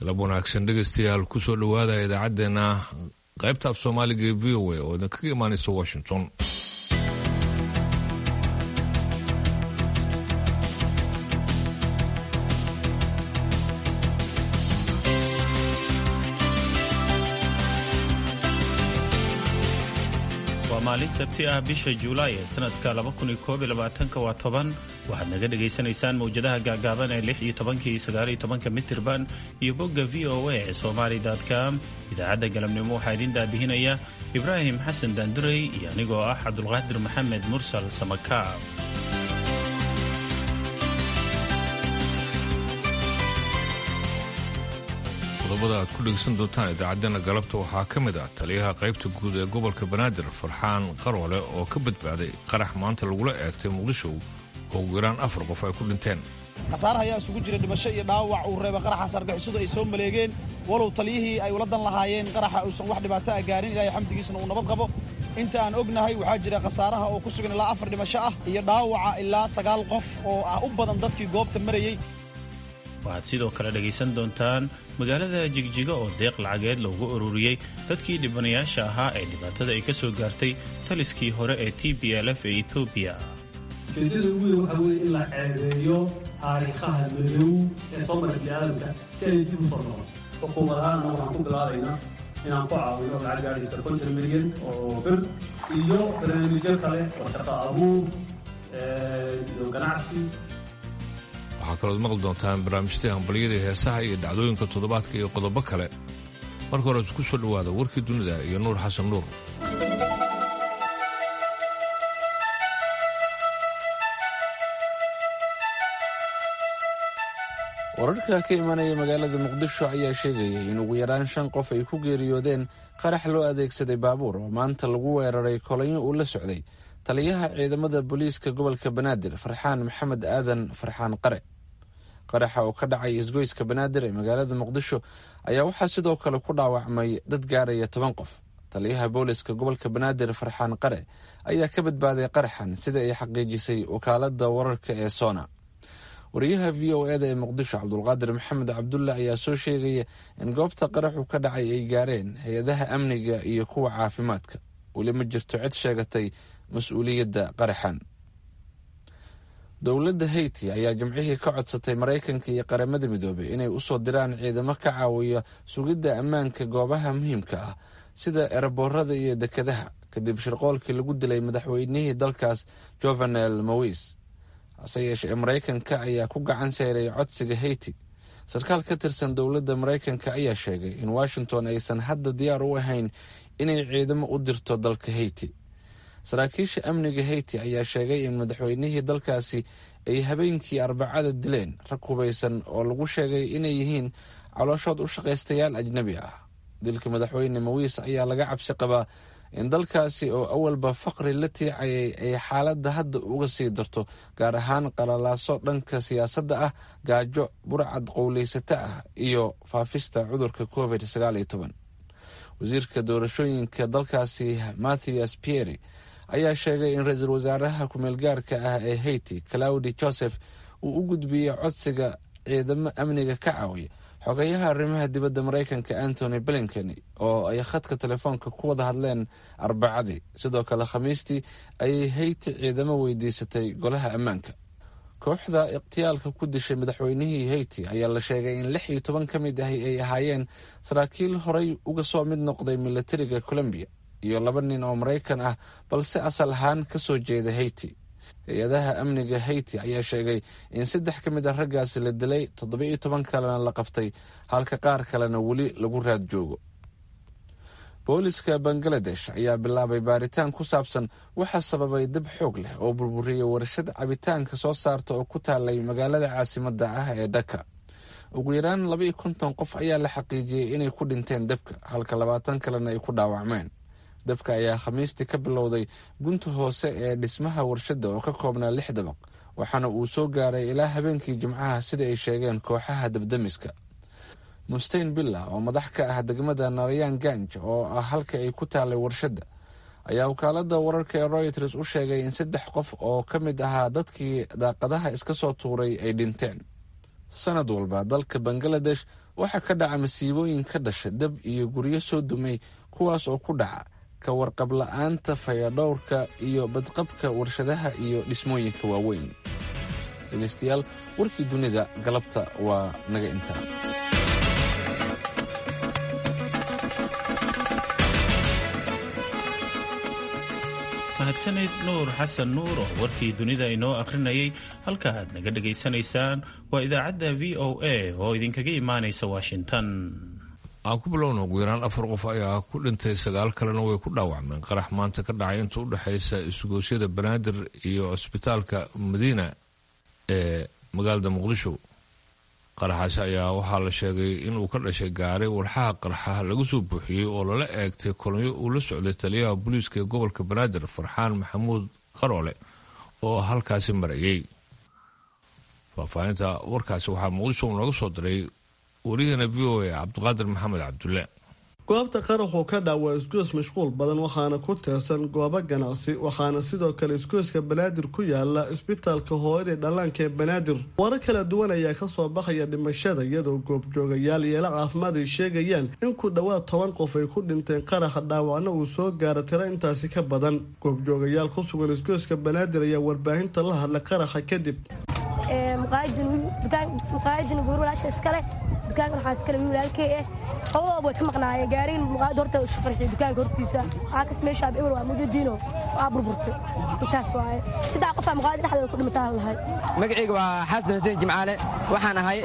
galab wanaagsan dhegaystayaal kusoo dhowaada idaacaddeenna qaybta af soomaaliga ee v o a oo idinkaga imaanaysa washington waa maalin sabti ah bisha juulaay ee sanadka waa toban waxaad naga dhagaysanaysaan mawjadaha gaagaaban ee lix iyo tobankii sagaaliyo tobanka mitirban iyo bogga v o a ee somali com idaacadda galabnimo waxaa idin daadihinaya ibraahim xasan daandurey iyo anigoo ah cabdulqaadir maxamed mursal samakaab qodobada aad ku dhegeysan doontaan idaacaddeenna galabta waxaa ka mid ah taliyaha qaybta guud ee gobolka banaadir farxaan qaroole oo ka badbaaday qarax maanta lagula eegtay muqdisho oo ugu yaraan afar qof ay ku dhinteen khasaare ayaa isugu jira dhimasho iyo dhaawac uu reeba qaraxaas argixisadu ay soo maleegeen walow taliyihii ay ula dan lahaayeen qaraxa uusan wax dhibaato a gaarin ilaahay xamdigiisna uu nabad qabo inta aan ognahay waxaa jira khasaaraha oo ku sugan ilaa afar dhimasho ah iyo dhaawaca ilaa sagaal qof oo ah u badan dadkii goobta marayey waxaad sidoo kale dhegaysan doontaan magaalada jigjiga oo deeq lacageed loogu ururiyey dadkii dhibanayaasha ahaa ee dhibaatada ay ka soo gaartay taliskii hore ee t b l f ee ethoobiya ujeedada ugu weyn waxaa weeye in la ceebeeyo taariikhaha madow ee soo mara biniaadamka si ay dib u soo noqoto xukuumad ahaanna waxaan ku bilaabaynaa inaan ku caawino lacag gaadhaysa konton milyan oo bir iyo barnaamijyo kale oo shaqo abuur iyo ganacsi waxaa kalood maqli doontaan barnaamijyadii hambalyada heesaha iyo dhacdooyinka toddobaadka iyo qodobo kale marka hore isku soo dhowaada warkii dunida iyo nuur xasan nuur wararka ka imanaya magaalada muqdisho ayaa sheegayay in ugu yaraan shan qof ay ku geeriyoodeen qarax loo adeegsaday baabuur oo maanta lagu weeraray kolonyo uu la socday taliyaha ciidamada booliiska gobolka banaadir farxaan maxamed aadan farxaan qare qaraxa oo ka dhacay isgoyska banaadir ee magaalada muqdisho ayaa waxaa sidoo kale ku dhaawacmay dad gaaraya toban qof taliyaha booliiska gobolka banaadir farxaan qare ayaa ka badbaaday qaraxan sida ay xaqiijisay wakaalada wararka ee sona wariyaha v o eda ee muqdisho cabdulqaadir maxamed cabdulle ayaa soo sheegaya in goobta qaraxu ka dhacay ay gaareen hay-adaha amniga iyo kuwa caafimaadka weli ma jirto cid sheegatay mas-uuliyadda qaraxan dowladda haiti ayaa jimcihii ka codsatay maraykanka iyo qaramada midoobay inay usoo diraan ciidamo ka caawiya sugidda ammaanka goobaha muhiimka ah sida eraboorada iyo dekedaha kadib shirqoolkii lagu dilay madaxweynihii dalkaas jovenel mowis hase yeeshee maraykanka ayaa ku gacan seyray codsiga haiti sarkaal ka tirsan dowladda maraykanka ayaa sheegay in washington aysan hadda diyaar u ahayn inay ciidamo u dirto dalka haiti saraakiisha amniga haiti ayaa sheegay in madaxweynihii dalkaasi ay habeenkii arbacada dileen rag hubaysan oo lagu sheegay inay yihiin calooshood u shaqaystayaal ajnabi ah dilka madaxweyne mawis ayaa laga cabsi qabaa in dalkaasi oo awalba faqri la tiicayay ay xaaladda hadda uga sii darto gaar ahaan qalalaaso dhanka siyaasadda ah gaajo burcad qowleysata ah iyo faafista cudurka covid wasiirka doorashooyinka dalkaasi mathias pieri ayaa sheegay in ra-iisul wasaaraha ku-meelgaarka ah ee haiti claudi joseph uu u gudbiyey codsiga ciidamo amniga ka caawiya xogeyaha arrimaha dibadda maraykanka antony blinken oo ay khadka telefoonka ku wada hadleen arbacadii sidoo kale khamiistii ayay hayti ciidamo weydiisatay golaha ammaanka kooxda ikhtiyaalka ku dishay madaxweynihii hayti ayaa la sheegay in lix iyo toban ka mid ahi ay ahaayeen saraakiil horey uga soo mid noqday milatariga colombiya iyo laba nin oo maraykan ah balse asal ahaan ka soo jeeda hayti hay-adaha amniga hayti ayaa sheegay in saddex ka mid a raggaasi la dilay toddoba iyo toban kalena la qabtay halka qaar kalena weli lagu raad joogo booliska bangaladesh ayaa bilaabay baaritaan ku saabsan waxaa sababay dab xoog leh oo burburiyey warshad cabitaanka soo saarta oo ku taalay magaalada caasimadda ah ee dhaka ugu yaraan laba iyo konton qof ayaa la xaqiijiyey inay ku dhinteen dabka halka labaatan kalena ay ku dhaawacmeen dabka ayaa khamiistii ka bilowday gunta hoose ee dhismaha warshadda oo ka koobnaa lix dabaq waxaana uu soo gaaray ilaa habeenkii jimcaha sida ay sheegeen kooxaha dabdamiska mustein billa oo madax ka ah degmada narayan ganj oo ah halka ay ku taalay warshadda ayaa wakaalada wararka ee royters u sheegay in saddex qof oo ka mid ahaa dadkii daaqadaha iska soo tuuray ay dhinteen sanad walba dalka bangaladesh waxaa ka dhaca masiibooyin ka dhasha dab iyo guryo soo dumay kuwaas oo ku dhaca ka warqab la'aanta fayadhowrka iyo badqabka warshadaha iyo dhismooyinka waaweyn dhegaystayaal warkii dunida galabta waa naga intaa mahadsanid nuur xasan nuur oo warkii dunida inoo akhrinayay halka aad naga dhegaysanaysaan waa idaacadda v o a oo idinkaga imaanaysa washington aan ku bilowna ugu yaraan afar qof ayaa ku dhintay sagaal kalena way ku dhaawacmeen qarax maanta ka dhacay inta u dhexaysa isugoosyada banaadir iyo cusbitaalka madiina ee magaalada muqdisho qaraxaasi ayaa waxaa la sheegay inuu ka dhashay gaari walxaha qarxa lagu soo buuxiyey oo lala eegtay kolonyo uu la socday taliyaha booliiska ee gobolka banaadir farxaan maxamuud qaroole oo halkaasi marayay faahfaahinta warkaasi waxaa muqdisho nooga soo diray waryaheena v o a cabdiqaadir maxamed cabdulle goobta qaraxuu ka dhac waa isgoys mashquul badan waxaana ku teersan goobo ganacsi waxaana sidoo kale isgoyska banaadir ku yaala isbitaalka hooyada dhallaanka ee banaadir warar kala duwan ayaa kasoo baxaya dhimashada iyadoo goobjoogayaal yeelo caafimaad ay sheegayaan in ku dhowaad toban qof ay ku dhinteen qaraxa dhaawacna uu soo gaara tiro intaasi ka badan goobjoogayaal ku sugan isgoyska banaadir ayaa warbaahinta la hadlay qaraxa kadib maqaayadin guur walaasha iskale dukaankan waxaa iskale wiil walaalkey ah labadooba way ka maqnaayeen gaarigan maqaayad horta isu farxiyay dukaanka hortiisa aakas meesha ab ewer waa mujadiino waa burburtay intaas waaye saddex qofaa maqaayada dhexdeeda ku dhimataa lahay magacayga waa xasan xuseen jimcaale waxaan ahay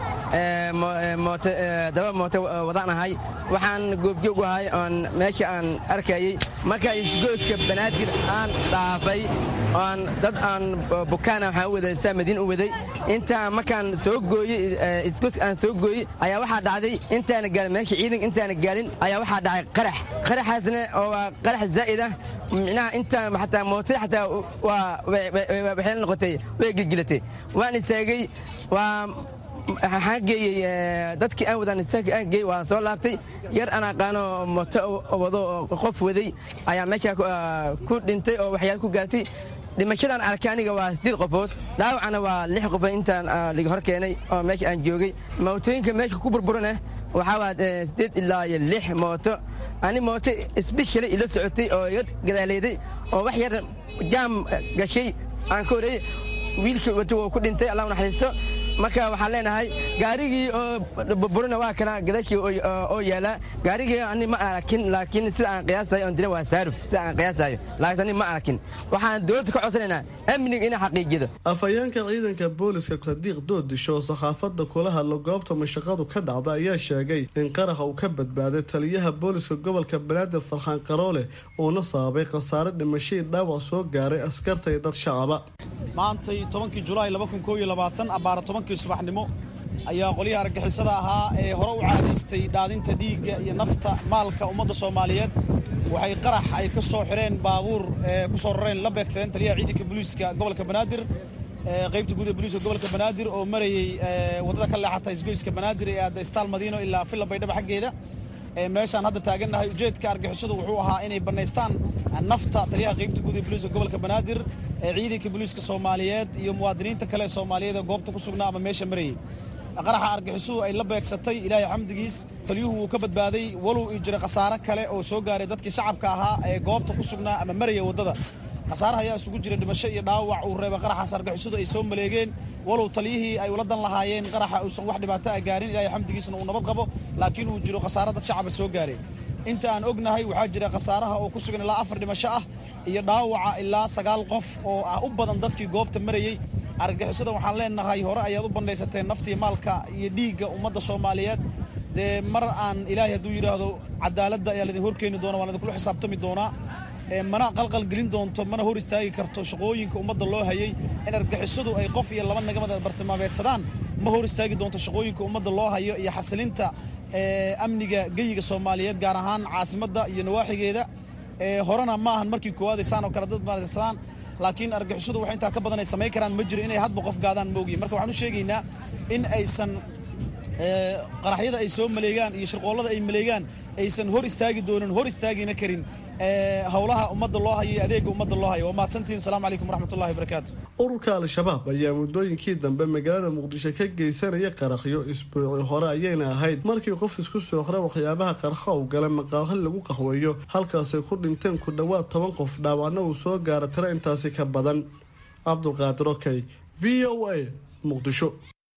daba mooto wadaan ahay waxaan goobjoog u ahay oon meesha aan arkayey marka isgoodka banaadir aan dhaafay oon dad aan bukaana waxaan u waday saa madiin u waday intaan markaan soo gooyey isgoodka aan soo gooyey ayaa waxaa dhacday intaana gaalin meesha ciidanka intaana gaalin ayaa waxaa dhacay qarax qaraxaasna oo waa qarax zaa'id ah micnaha intaan xataa mootada xataa waa waxay la noqotay way gilgilatay waan istaagay waa waxaan geeyey dadkii aan wadaan istaagka aan geeyey waan soo laabtay yar aan aqaano mooto wado qof waday ayaa meesha ku dhintay oo waxyaal ku gaartay dhimashadan arkay aniga waa sideed qofood dhaawacana waa lix qofood intaan laga hor keenay oo meesha aan joogay mootooyinka meesha ku burburana waxaa waa sideed ilaa iyo lix mooto ani mooto isbishalay ila socotay oo iga gadaaleeday oo wax yar jaam gashay aan ka horeeyey wiilkii wato wuu ku dhintay allah naxariisto marka waxaan leenahay gaarigii oo burburina waa kana gadashii oo yaala gaarigii ani ma arakin laakiin sida aan qiyaasayo on dirin waa saaruf sida aan qiyaasayo laakiin ani ma arakin waxaan dowladda ka codsanaynaa amniga inay xaqiijido afhayeenka ciidanka booliska sadiiq doodisho oo saxaafadda kula hadlo goobta mashaqadu ka dhacda ayaa sheegay in qaraxa uu ka badbaaday taliyaha booliska gobolka banaadir farxaan qaroole uuna sababay khasaare dhimashadii dhaawac soo gaaray askarta iyo dad shacaba maantay tobankii julaay abaara tobankii subaxnimo ayaa qolyaha argagixisada ahaa ee hore u caadaystay dhaadinta dhiigga iyo nafta maalka ummadda soomaaliyeed waxay qarax ay ka soo xidheen baabuur ku soo rareen la beegteen taliyaha ciidanka booliiska gobolka banaadir qaybta guud ee booliiska gobolka banaadir oo marayey waddada ka leexata isgoyska banaadir ee aadda istaal madiino ilaa villa baydhaba xaggeeda meeshaan hadda taagannahay ujeedka argixisadu wuxuu ahaa inay bannaystaan nafta taliyaha qaybta guud ee booliiska gobolka banaadir ee ciidanka booliiska soomaaliyeed iyo muwaadiniinta kale ee soomaaliyeed ee goobta ku sugnaa ama meesha marayey qaraxa argixisuhu ay la beegsatay ilaahay xamdigiis taliyuhu wuu ka badbaaday walow ii jiray khasaare kale oo soo gaaray dadkii shacabka ahaa ee goobta ku sugnaa ama maraya waddada khasaaraha ayaa isugu jira dhimasho iyo dhaawac uu reebay qaraxaas argixisadu ay soo maleegeen walow taliyihii ay ula dan lahaayeen qaraxa uusan wax dhibaato ah gaarin ilaahay xamdigiisna uu nabad qabo laakiin uu jiro khasaare dad shacaba soo gaaray inta aan ognahay waxaa jira khasaaraha oo ku sugan ilaa afar dhimasho ah iyo dhaawaca ilaa sagaal qof oo ah u badan dadkii goobta marayey argagixisada waxaan leenahay hore ayaad u bandhaysateen naftii maalka iyo dhiigga ummadda soomaaliyeed dee mar aan ilaahay hadduu yidhaahdo cadaaladda ayaa laidin horkeeni doona waan idinkula xisaabtami doonaa mana qalqal gelin doonto mana hor istaagi karto shaqooyinka ummadda loo hayay in argagixisadu ay qof iyo laba nagamada bartilmaameedsadaan ma hor istaagi doonto shaqooyinka ummadda loo hayo iyo xasilinta amniga geyiga soomaaliyeed gaar ahaan caasimadda iyo nawaaxigeeda horena ma ahan markii koowaad aysaan oo kale dad maadsadaan laakiin argixisadu wax intaa ka badan ay samayn karaan ma jiro inay hadba qof gaadaan moogiin marka waxaan u sheegaynaa in aysan qaraxyada ay soo maleegaan iyo shirqoollada ay maleegaan aysan hor istaagi doonin hor istaagina karin howlaha ummadda loo hayo iyo adeega ummadda loo hayo waa mahadsantihin asalaamu calaykum waraxmatullahi wabarakaatu ururka al-shabaab ayaa muddooyinkii dambe magaalada muqdisho ka geysanaya qarakhyo isbuuci hore ayayna ahayd markii qof isku soo xora waxyaabaha qarkha u gala maqaahi lagu qahweeyo halkaasay ku dhinteen ku dhowaad toban qof dhaawacna uu soo gaara tiro intaasi ka badan cabdulqaadir okey v o a muqdisho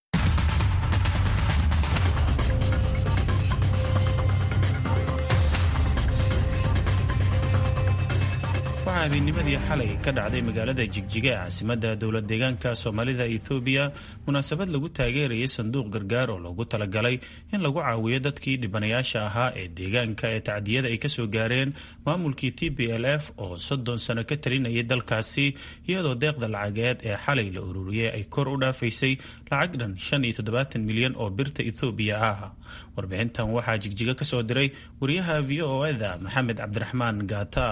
waxaa habeennimadii xalay ka dhacday magaalada jigjiga ee caasimadda dowlad deegaanka soomaalida ethoobiya munaasabad lagu taageerayay sanduuq gargaar oo loogu talagalay in lagu caawiyo dadkii dhibanayaasha ahaa ee deegaanka ee tacdiyada ay kasoo gaareen maamulkii t b l f oo soddon sano ka talinayay dalkaasi iyadoo deeqda lacageed ee xalay la ururiyey ay kor u dhaafaysay lacag dhan shan iyo toddobaatan milyan oo birta ethoobiya ah warbixintan waxaa jigjiga kasoo diray wariyaha v o eda maxamed cabdiraxmaan gaata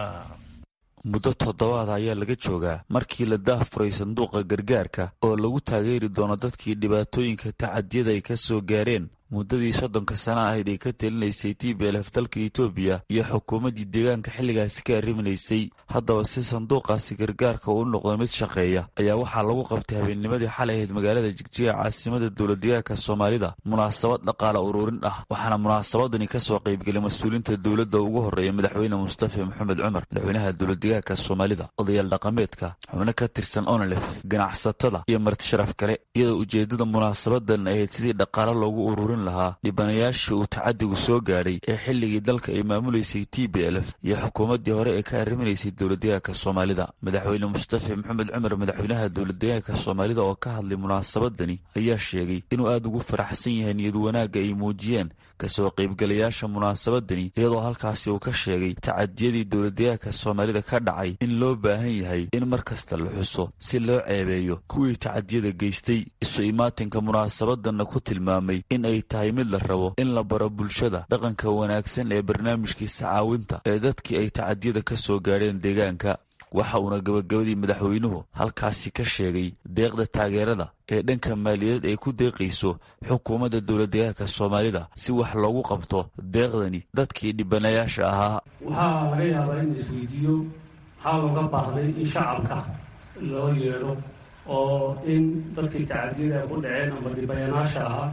muddo toddobaad ayaa laga joogaa markii la daahfuray sanduuqa gargaarka oo lagu taageeri doono dadkii dhibaatooyinka tacadiyada ay ka soo gaareen muddadii soddonka sana ahayd ay ka telinaysay t b lf dalka etoobiya iyo xukuumaddii deegaanka xilligaasi ka arriminaysay haddaba si sanduuqaasi gargaarka uu noqdo mid shaqeeya ayaa waxaa lagu qabtay habeennimadii xalay ahayd magaalada jigjiga caasimada dowladdeegaanka soomaalida munaasabad dhaqaala ururin ah waxaana munaasabadani ka soo qaybgelay mas-uuliinta dowladda ugu horreeya madaxweyne mustafa maxamed cumar madaxweynaha dowladdeegaanka soomaalida odayaal dhaqameedka xubno ka tirsan onolef ganacsatada iyo martisharaf kale iyadoo ujeeddada munaasabadan ahayd sidii dhaqaalo loogu ururin lahaa dhibanayaashii uu tacadigu soo gaadhay ee xilligii dalka ay maamulaysay t b lf iyo xukuumaddii hore ee ka arriminaysay dowladdeegaanka soomaalida madaxweyne mustafa maxamed cumar madaxweynaha dowladdeegaanka soomaalida oo ka hadlay munaasabadani ayaa sheegay inuu aada ugu faraxsan yahay niyad wanaagga ay muujiyeen kasoo qaybgalayaasha munaasabadani iyadoo halkaasi uu ka sheegay tacadiyadii dowladdeegaanka soomaalida ka dhacay in loo baahan yahay in mar kasta la xuso si loo ceebeeyo kuwii tacadiyada geystay isu imaatinka munaasabadanna ku tilmaamay in ay tahay mid la rabo in la baro bulshada dhaqanka wanaagsan ee barnaamijkiisa caawinta ee dadkii ay tacadiyada ka soo gaadheen deegaanka waxa uuna gabagabadii madaxweynuhu halkaasi ka sheegay deeqda taageerada ee dhanka maaliyadeed ay ku deeqayso xukuumadda dowladdeegaanka soomaalida si wax loogu qabto deeqdani dadkii dhibanayaasha ahaa waxaa laga yaabaa in la isweydiiyo maxaa looga baahday in shacabka loo yeedho oo in dadkii tacadiyada ay ku dhaceen ama dhibanayaasha ahaa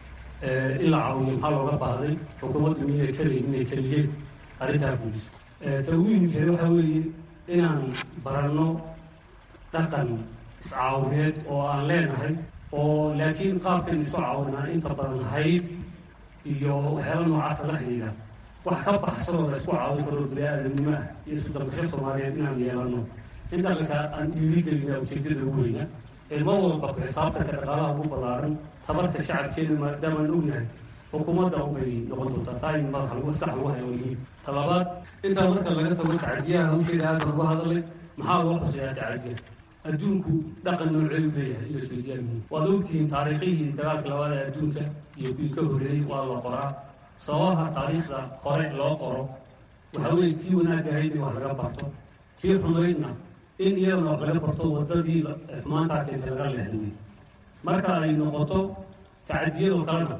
in la caawiyo maxaa looga baahday xukuumaddu inay kaleyn inay keliyeen arrintaa fuliso ta ugu muhiimkeed waxaa weeye inaan baranno dhaqan iscaawineed oo aan leenahay oo laakiin qaabkan isu caawinaa inta badan hayb iyo waxyaala noocaasa la xidhiidha wax ka baxsan oo la isku caawin karo bini-aadamnimo ah iyo isu dalbasho soomaaliyeed inaan yeelanno in dhaqanka aan dhiirigelina ujeedada ugu weyna ilmo walba ku xisaabtanka dhaqaalaha ugu ballaaran tabarta shacabkeena maadaamaan ognahay xukuumadda unbay noqon doontaa taa in madaxa maskax lagu hayo yihiin talabaad intaa marka laga tago tacadiyaha hawsheeda aada lagu hadlay maxaa loo xuseeyaa tacadiya adduunku dhaqan nooceedu leeyahay in la isweydiyaa muhiim waad ogtihiin taariikhihii dagaalka labaad ee adduunka iyo kuwii ka horreeyey waa la qoraa sababaha taariikhda hore loo qoro waxaa weeye tii wanaag ahayd in wax laga barto tii xumaydna in iyadana wax laga barto waddadii xumaantaa keenta laga leexdamay marka ay noqoto tacadiyadoo kalena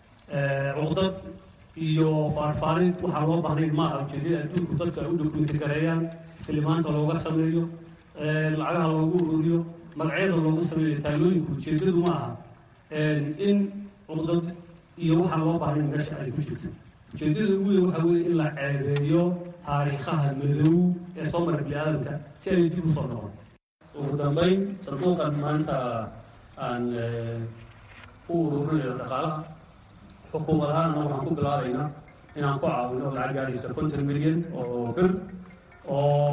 cuqdad iyo faarfaarid waxaa loo baahnayn maaha ujeedada adduunku dadka ay u dokumenti gareeyaan filimaanta looga sameeyo lacagaha loogu ururiyo magacyada loogu sameeyo taalooyinku ujeedadu ma aha in cuqdad iyo waxaan loo baahnayn meesha ay ku jirto ujeedada ugu weyn waxaa weeye in la ceebeeyo taariikhaha madow ee soo mara bini aadamka si ay dib u soo noqon ugu dambayn sanduuqan maanta aan u ururinayo dhaqaalaha xukuumad ahaanna waxaan ku bilaabaynaa inaan ku caawino lacag gaadhaysa konton milyan oo bir oo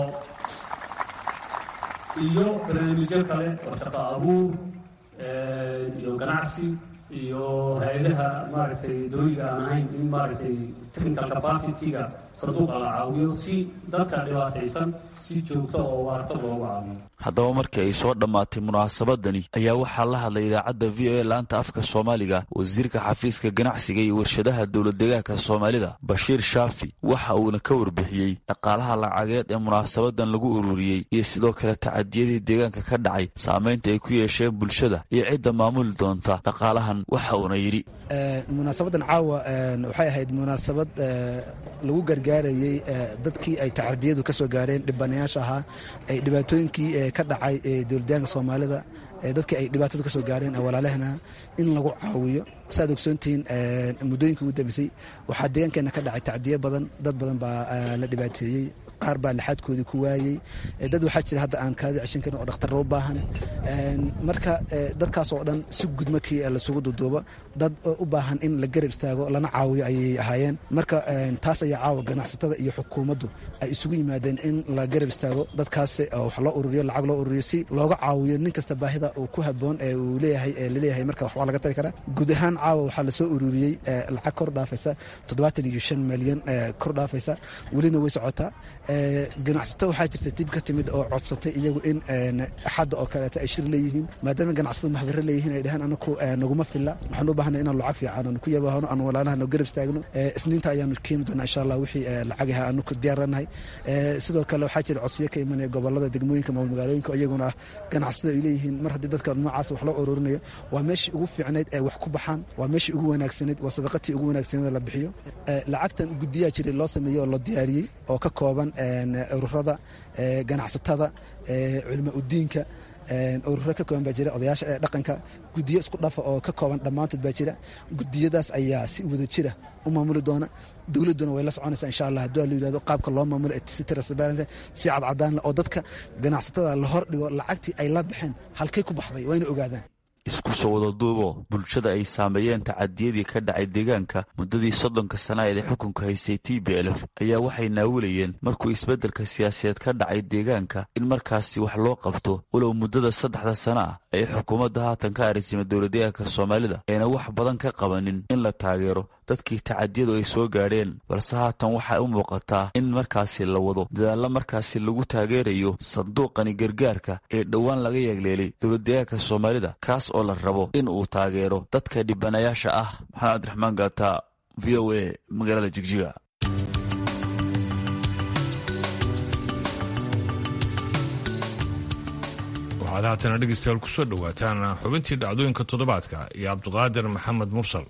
iyo barnaamijyo kale oo shaqo abuur iyo ganacsi iyo hay-adaha maaragtay dawliga aan ahayn in maaragtay technical capacity-ga sanduuqa la caawiyo si dadka dhibaataysan si joogto oo waarta loogu caawiyo haddaba markii ay soo dhammaatay munaasabadani ayaa waxaa la hadlay idaacadda v o a laanta afka soomaaliga wasiirka xafiiska ganacsiga iyo warshadaha dowladdeegaanka soomaalida bashiir shaafi waxa uuna ka warbixiyey dhaqaalaha lacageed ee munaasabadan lagu ururiyey iyo sidoo kale tacadiyadii deegaanka ka dhacay saamaynta ay ku yeesheen bulshada iyo cidda maamuli doonta dhaqaalahan waxa uuna yidhi munaasabadan caawa waxay ahayd munaasabad lagu gargaarayey dadkii ay tacadiyadu ka soo gaareen dhibanayaasha ahaa ay dhibaatooyinkii ka dhacay dowladyaanka soomaalida dadkii ay dhibaatadu ka soo gaareen walaalahana in lagu caawiyo saaad ogsoontihiin muddooyinkii ugu dambeysay waxaa deegaankeenna ka dhacay tacdiyo badan dad badan baa la dhibaateeyey qaar baa laxaadkoodii ku waayey dad waxaa jira hadda aan kaadi ceshan karin oo dhakhtarro u baahan marka dadkaas oo dhan si gud markii lasugu duduubo dad u baahan in la garab istaago lana caawiyo ayay ahaayeen marka taas ayaa caawa ganacsatada iyo xukuumaddu ay isugu yimaadeen in la garab istaago dadkaas wax loo ururiyo lacag loo ururiyo si looga caawiyo nin kasta baahida uu ku haboon ee uu leeyahay laleeyahay marka waxbaa laga tari karaa guud ahaan caawa waxaa lasoo ururiyey lacag kor dhaafaysa toddobaatan iyo shan milyan kor dhaafaysa welina way socotaa ganacsato waxaa jirta dib ka timid oo codsatay iyagu in axadda oo kaleeto ay shir leeyihiin maadaama ganacsatada maxbaro leeyihiin ay dhaheen anaku naguma filla waxaan u baahanay inaan lacag fiican aanu ku yabahano aan walaalaha noo garab istaagno isniinta ayaanu keeni doonaa insha allah wixii lacagaha aanu ku diyaaranahay sidoo kale waxaa jira codsiyo ka imanaya gobolada degmooyinka maamul magaalooyinka iyaguna ah ganacsatada ay leeyihiin mar haddii dadka noocaas wax loo ururinayo waa meeshii ugu fiicnayd ee wax ku baxaan waa meeshii ugu wanaagsanayd waa sadaqatii ugu wanaagsaneed la bixiyo lacagtan guddiyaa jiray loo sameeyey oo la diyaariyey oo ka kooban ururada ganacsatada culimo udiinka ururo ka kooban baa jira odayaasha ee dhaqanka gudiyo isku dhafa oo ka kooban dhammaantood baa jira gudiyadaas ayaa si wada jira u maamuli doona dowladduna way la soconaysaa insha allah hadduu la yidhahdo qaabka loo maamulo si transparent si cadcadaan leh oo dadka ganacsatada la hor dhigo lacagtii ay la baxeen halkay ku baxday waa ina ogaadaan isku soo wada duubo bulshada ay saameeyeen tacadiyadii ka dhacay deegaanka muddadii soddonka sana ee xukunka haysay t b lf ayaa waxay naawilayeen markuu isbeddelka siyaasadeed ka dhacay deegaanka in markaasi wax loo qabto walow muddada saddexda sana ah ay xukuumadda haatan ka arisima dowladdeegaanka soomaalida ayna wax badan ka qabanin in la taageero dadkii tacadiyadu ay soo gaadheen balse haatan waxay u muuqataa in markaasi la wado dadaallo markaasi lagu taageerayo sanduuqani gargaarka ee dhowaan laga yeegleelay dowladdeegaanka soomaalida kaas oo la rabo in uu taageero dadka dhibanayaasha ah maxamed cabdiraxmaan gaata v o a magaalada jigjiga waxaad haatana dhegeystayaal ku soo dhowaataan xubintii dhacdooyinka toddobaadka iyo cabdiqaadir maxamed mursal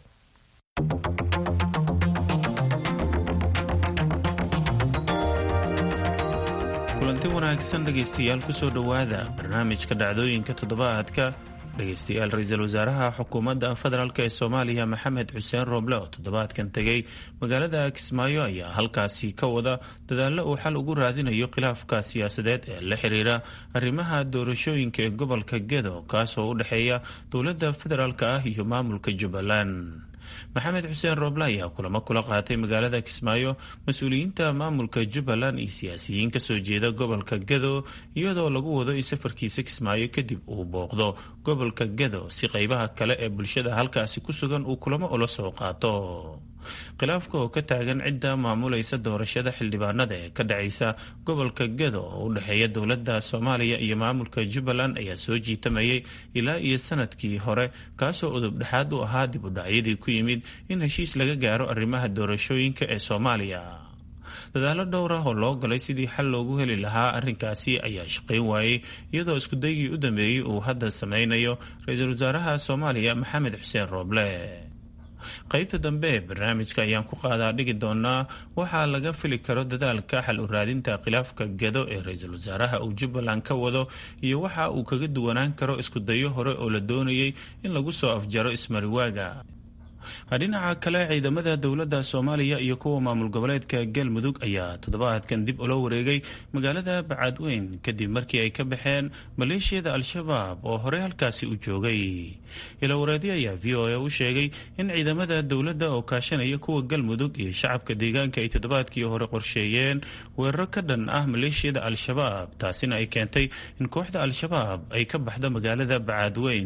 kulanti wanaagsan dhegaystayaal kusoo dhowaada barnaamijka dhacdooyinka toddobaadka dhegaystayaal ra-iisul wasaaraha xukuumadda federaalk ee soomaaliya maxamed xuseen rooble oo toddobaadkan tegay magaalada kismaayo ayaa halkaasi ka wada dadaallo uu xal ugu raadinayo khilaafka siyaasadeed ee la xiriira arrimaha doorashooyinka ee gobolka gedo kaasoo u dhexeeya dowladda federaalk ah iyo maamulka jubbaland maxamed xuseen rooble ayaa kulamo kula qaatay magaalada kismaayo mas-uuliyiinta maamulka jubbaland iyo siyaasiyiin kasoo jeeda gobolka gado iyadoo lagu wado in safarkiisa kismaayo kadib uu booqdo gobolka gado si qeybaha kale ee bulshada halkaasi ku sugan uu kulamo ula soo qaato khilaafka oo ka taagan cidda maamulaysa doorashada xildhibaanada ee ka dhacaysa gobolka gado oo u dhexeeya dowladda soomaaliya iyo maamulka jubbaland ayaa soo jiitamayay ilaa iyo sanadkii hore kaasoo udub dhexaad u ahaa dib u dhacyadii ku yimid in heshiis laga gaaro arrimaha doorashooyinka ee soomaaliya dadaalo dhowr ah oo loo galay sidii xal loogu heli lahaa arrinkaasi ayaa shaqayn waayey iyadoo iskudaygii u dambeeyey uu hadda sameynayo ra-iisul wasaaraha soomaaliya maxamed xuseen rooble qaybta dambe ee barnaamijka ayaan ku qaadaa dhigi doonaa waxaa laga fili karo dadaalka xal u raadinta khilaafka gado ee ra-iisul wasaaraha uu jubbaland ka wado iyo waxa uu kaga duwanaan karo iskudayo hore oo la doonayay in lagu soo afjaro ismariwaaga dhinaca kale ciidamada dowladda soomaaliya iyo kuwa maamul goboleedka galmudug ayaa toddobaadkan dib ula wareegay magaalada bacadweyn kadib markii ay ka baxeen maleeshiyada al-shabaab oo horey halkaasi u joogay ilawareedyo ayaa v o a u sheegay in ciidamada dowladda oo kaashanaya kuwa galmudug iyo shacabka deegaanka ay toddobaadkii hore qorsheeyeen weeraro ka dhan ah maleeshiyada al-shabaab taasina ay keentay in kooxda al-shabaab ay ka baxdo magaalada bacadweyn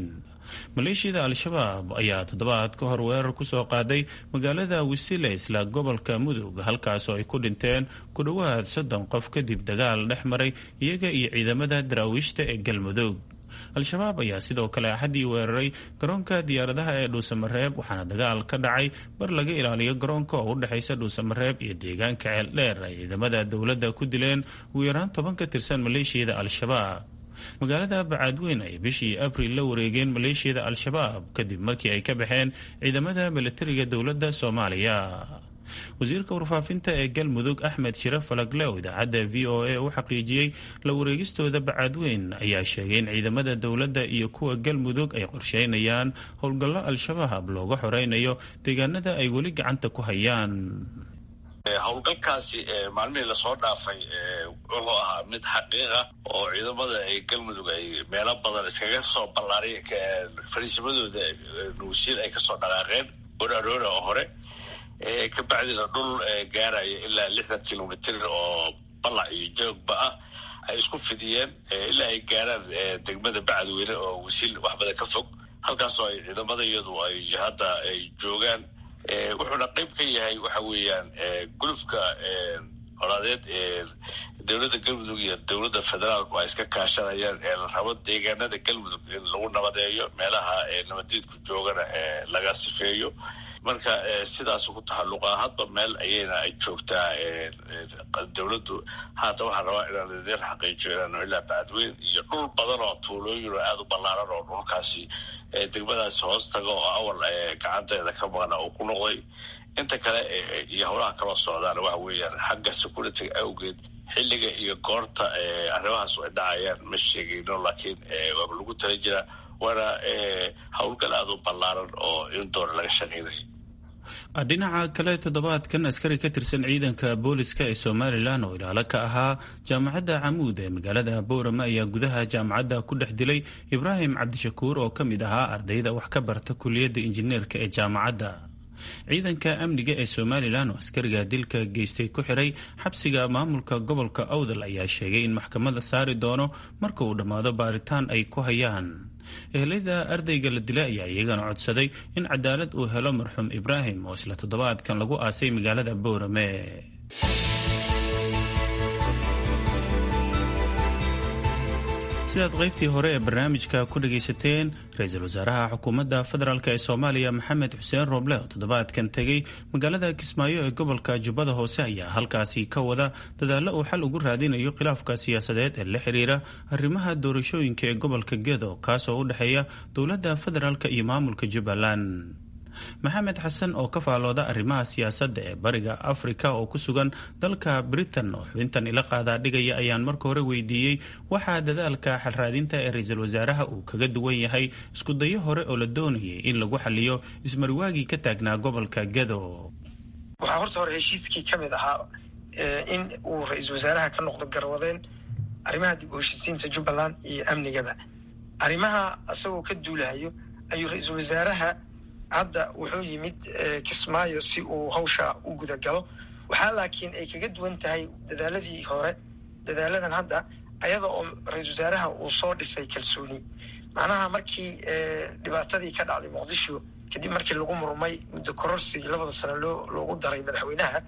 maleeshiyada al-shabaab ayaa toddobaad ka hor weerar kusoo qaaday magaalada wisile isla gobolka mudug halkaasoo ay ku dhinteen ku dhowaad soddon qof kadib dagaal dhex maray iyaga iyo ciidamada daraawiishta ee galmudug al-shabaab ayaa sidoo kale axaddii weeraray garoonka diyaaradaha ee dhuusamareeb waxaana dagaal ka dhacay bar laga ilaaliyo garoonka oo u dhexaysa dhuusamareeb iyo deegaanka ceeldheer ay ciidamada dowladda ku dileen ugu yaraan toban ka tirsan maleeshiyada al-shabaab magaalada bacaadweyn ay bishii abril la wareegeen maleeshiyada al-shabaab kadib markii ay ka baxeen ciidamada milatariga dowladda soomaaliya wasiirka warfaafinta ee galmudug axmed shire falagle oo idaacadda v o a u xaqiijiyey la wareegistooda bacaadweyn ayaa sheegay in ciidamada dowladda iyo kuwa galmudug ay qorsheynayaan howlgallo al-shabaab looga xoreynayo deegaanada ay weli gacanta ku hayaan howlgalkaasi maalmihii lasoo dhaafay wuxuu ahaa mid xaqiiqa oo ciidamada ay galmudug ay meelo badan iskaga soo ballaariy fariisimadooda nuusiil ay kasoo dhaqaaqeen oraroora oo hore kabacdina dhul gaaraya ilaa lixdan kilomitr oo ballac iyo joogba ah ay isku fidiyeen ilaa ay gaaraan degmada bacadweyne oo wasiil wax badan ka fog halkaasoo ay ciidamada iyadu ay hadda ay joogaan wuxuuna qayb ka yahay waxa weeyaan gulufka colaadeed ee dowladda galmudug iyo dowladda federaalku ay iska kaashanayaan ee la rabo deegaanada galmudug in lagu nabadeeyo meelaha nabadeedku joogana laga sifeeyo marka sidaas ku taxalluqa hadba meel ayayna ay joogtaa dowladdu haata waxaa rabaa inaan idin xaqiijiyo inaanu ilaa bacadweyn iyo dhul badan oo tuulooyin oo aada u ballaaran oo dhulkaasi degmadaasi hoos taga oo awal gacanteeda ka maqna uu ku noqday inta kale iyo howlaha kaloo socdaana waxa weeyaan xagga security-ga awgeed xilliga iyo goorta arrimahaas ay dhacayaan ma sheegayno laakiin waaba lagu tala jiraa waana howlgal aada u ballaaran oo in doona laga shaqeynayo dhinaca kale toddobaadkan askari ka tirsan ciidanka booliska ee somalilan oo ilaalo ka ahaa jaamacadda camuud ee magaalada boorama ayaa gudaha jaamacadda ku dhex dilay ibraahim cabdishakuur oo ka mid ahaa ardayda wax ka barta kuliyadda injineerka ee jaamacadda ciidanka amniga ee somalilan oo askariga dilka geystay ku xiray xabsiga maamulka gobolka awdal ayaa sheegay in maxkamada saari doono marka uu dhammaado baaritaan ay ku hayaan ehelada ardayga la dilay ayaa iyagana codsaday in cadaalad uu helo marxuum ibraahim oo isla toddobaadkan lagu aasay magaalada boorame sidaad qaybtii hore ee barnaamijka ku dhagaysateen ra-iisul wasaaraha xukuumadda federaalk ee soomaaliya maxamed xuseen rooble oo toddobaadkan tegey magaalada kismaayo ee gobolka jubbada hoose ayaa halkaasi ka wada dadaallo uu xal ugu raadinayo khilaafka siyaasadeed ee la xiriira arrimaha doorashooyinka ee gobolka gedo kaasoo u dhexeeya dowladda federaalk iyo maamulka jubbaland maxamed xasan oo ka faalooda arrimaha siyaasadda ee bariga afrika oo ku sugan dalka britain oo xubintan ila qaadaa dhigaya ayaan marka hore weydiiyey waxaa dadaalka xalraadinta ee ra-iisul wasaaraha uu kaga duwan yahay iskudayo hore oo la doonayay in lagu xaliyo ismariwaagii ka taagnaa gobolka gedo waxaa horta hore heshiiskii ka mid ahaa in uu ra-iisul wasaaraha ka noqdo garwadeen arrimaha dib u heshiisiinta jubbaland iyo amnigaba arrimaha isagoo ka duulahayo ayuu ra-iisul wasaaraha hadda wuxuu yimid kismaayo si uu hawsha u guda galo waxaa laakiin ay kaga duwan tahay dadaaladii hore dadaaladan hadda ayada oo ra-iisul wasaaraha uu soo dhisay kalsooni macnaha markii dhibaatadii ka dhacday muqdisho kadib markii lagu murmay muddo kororsigii labada sano loo loogu daray madaxweynaha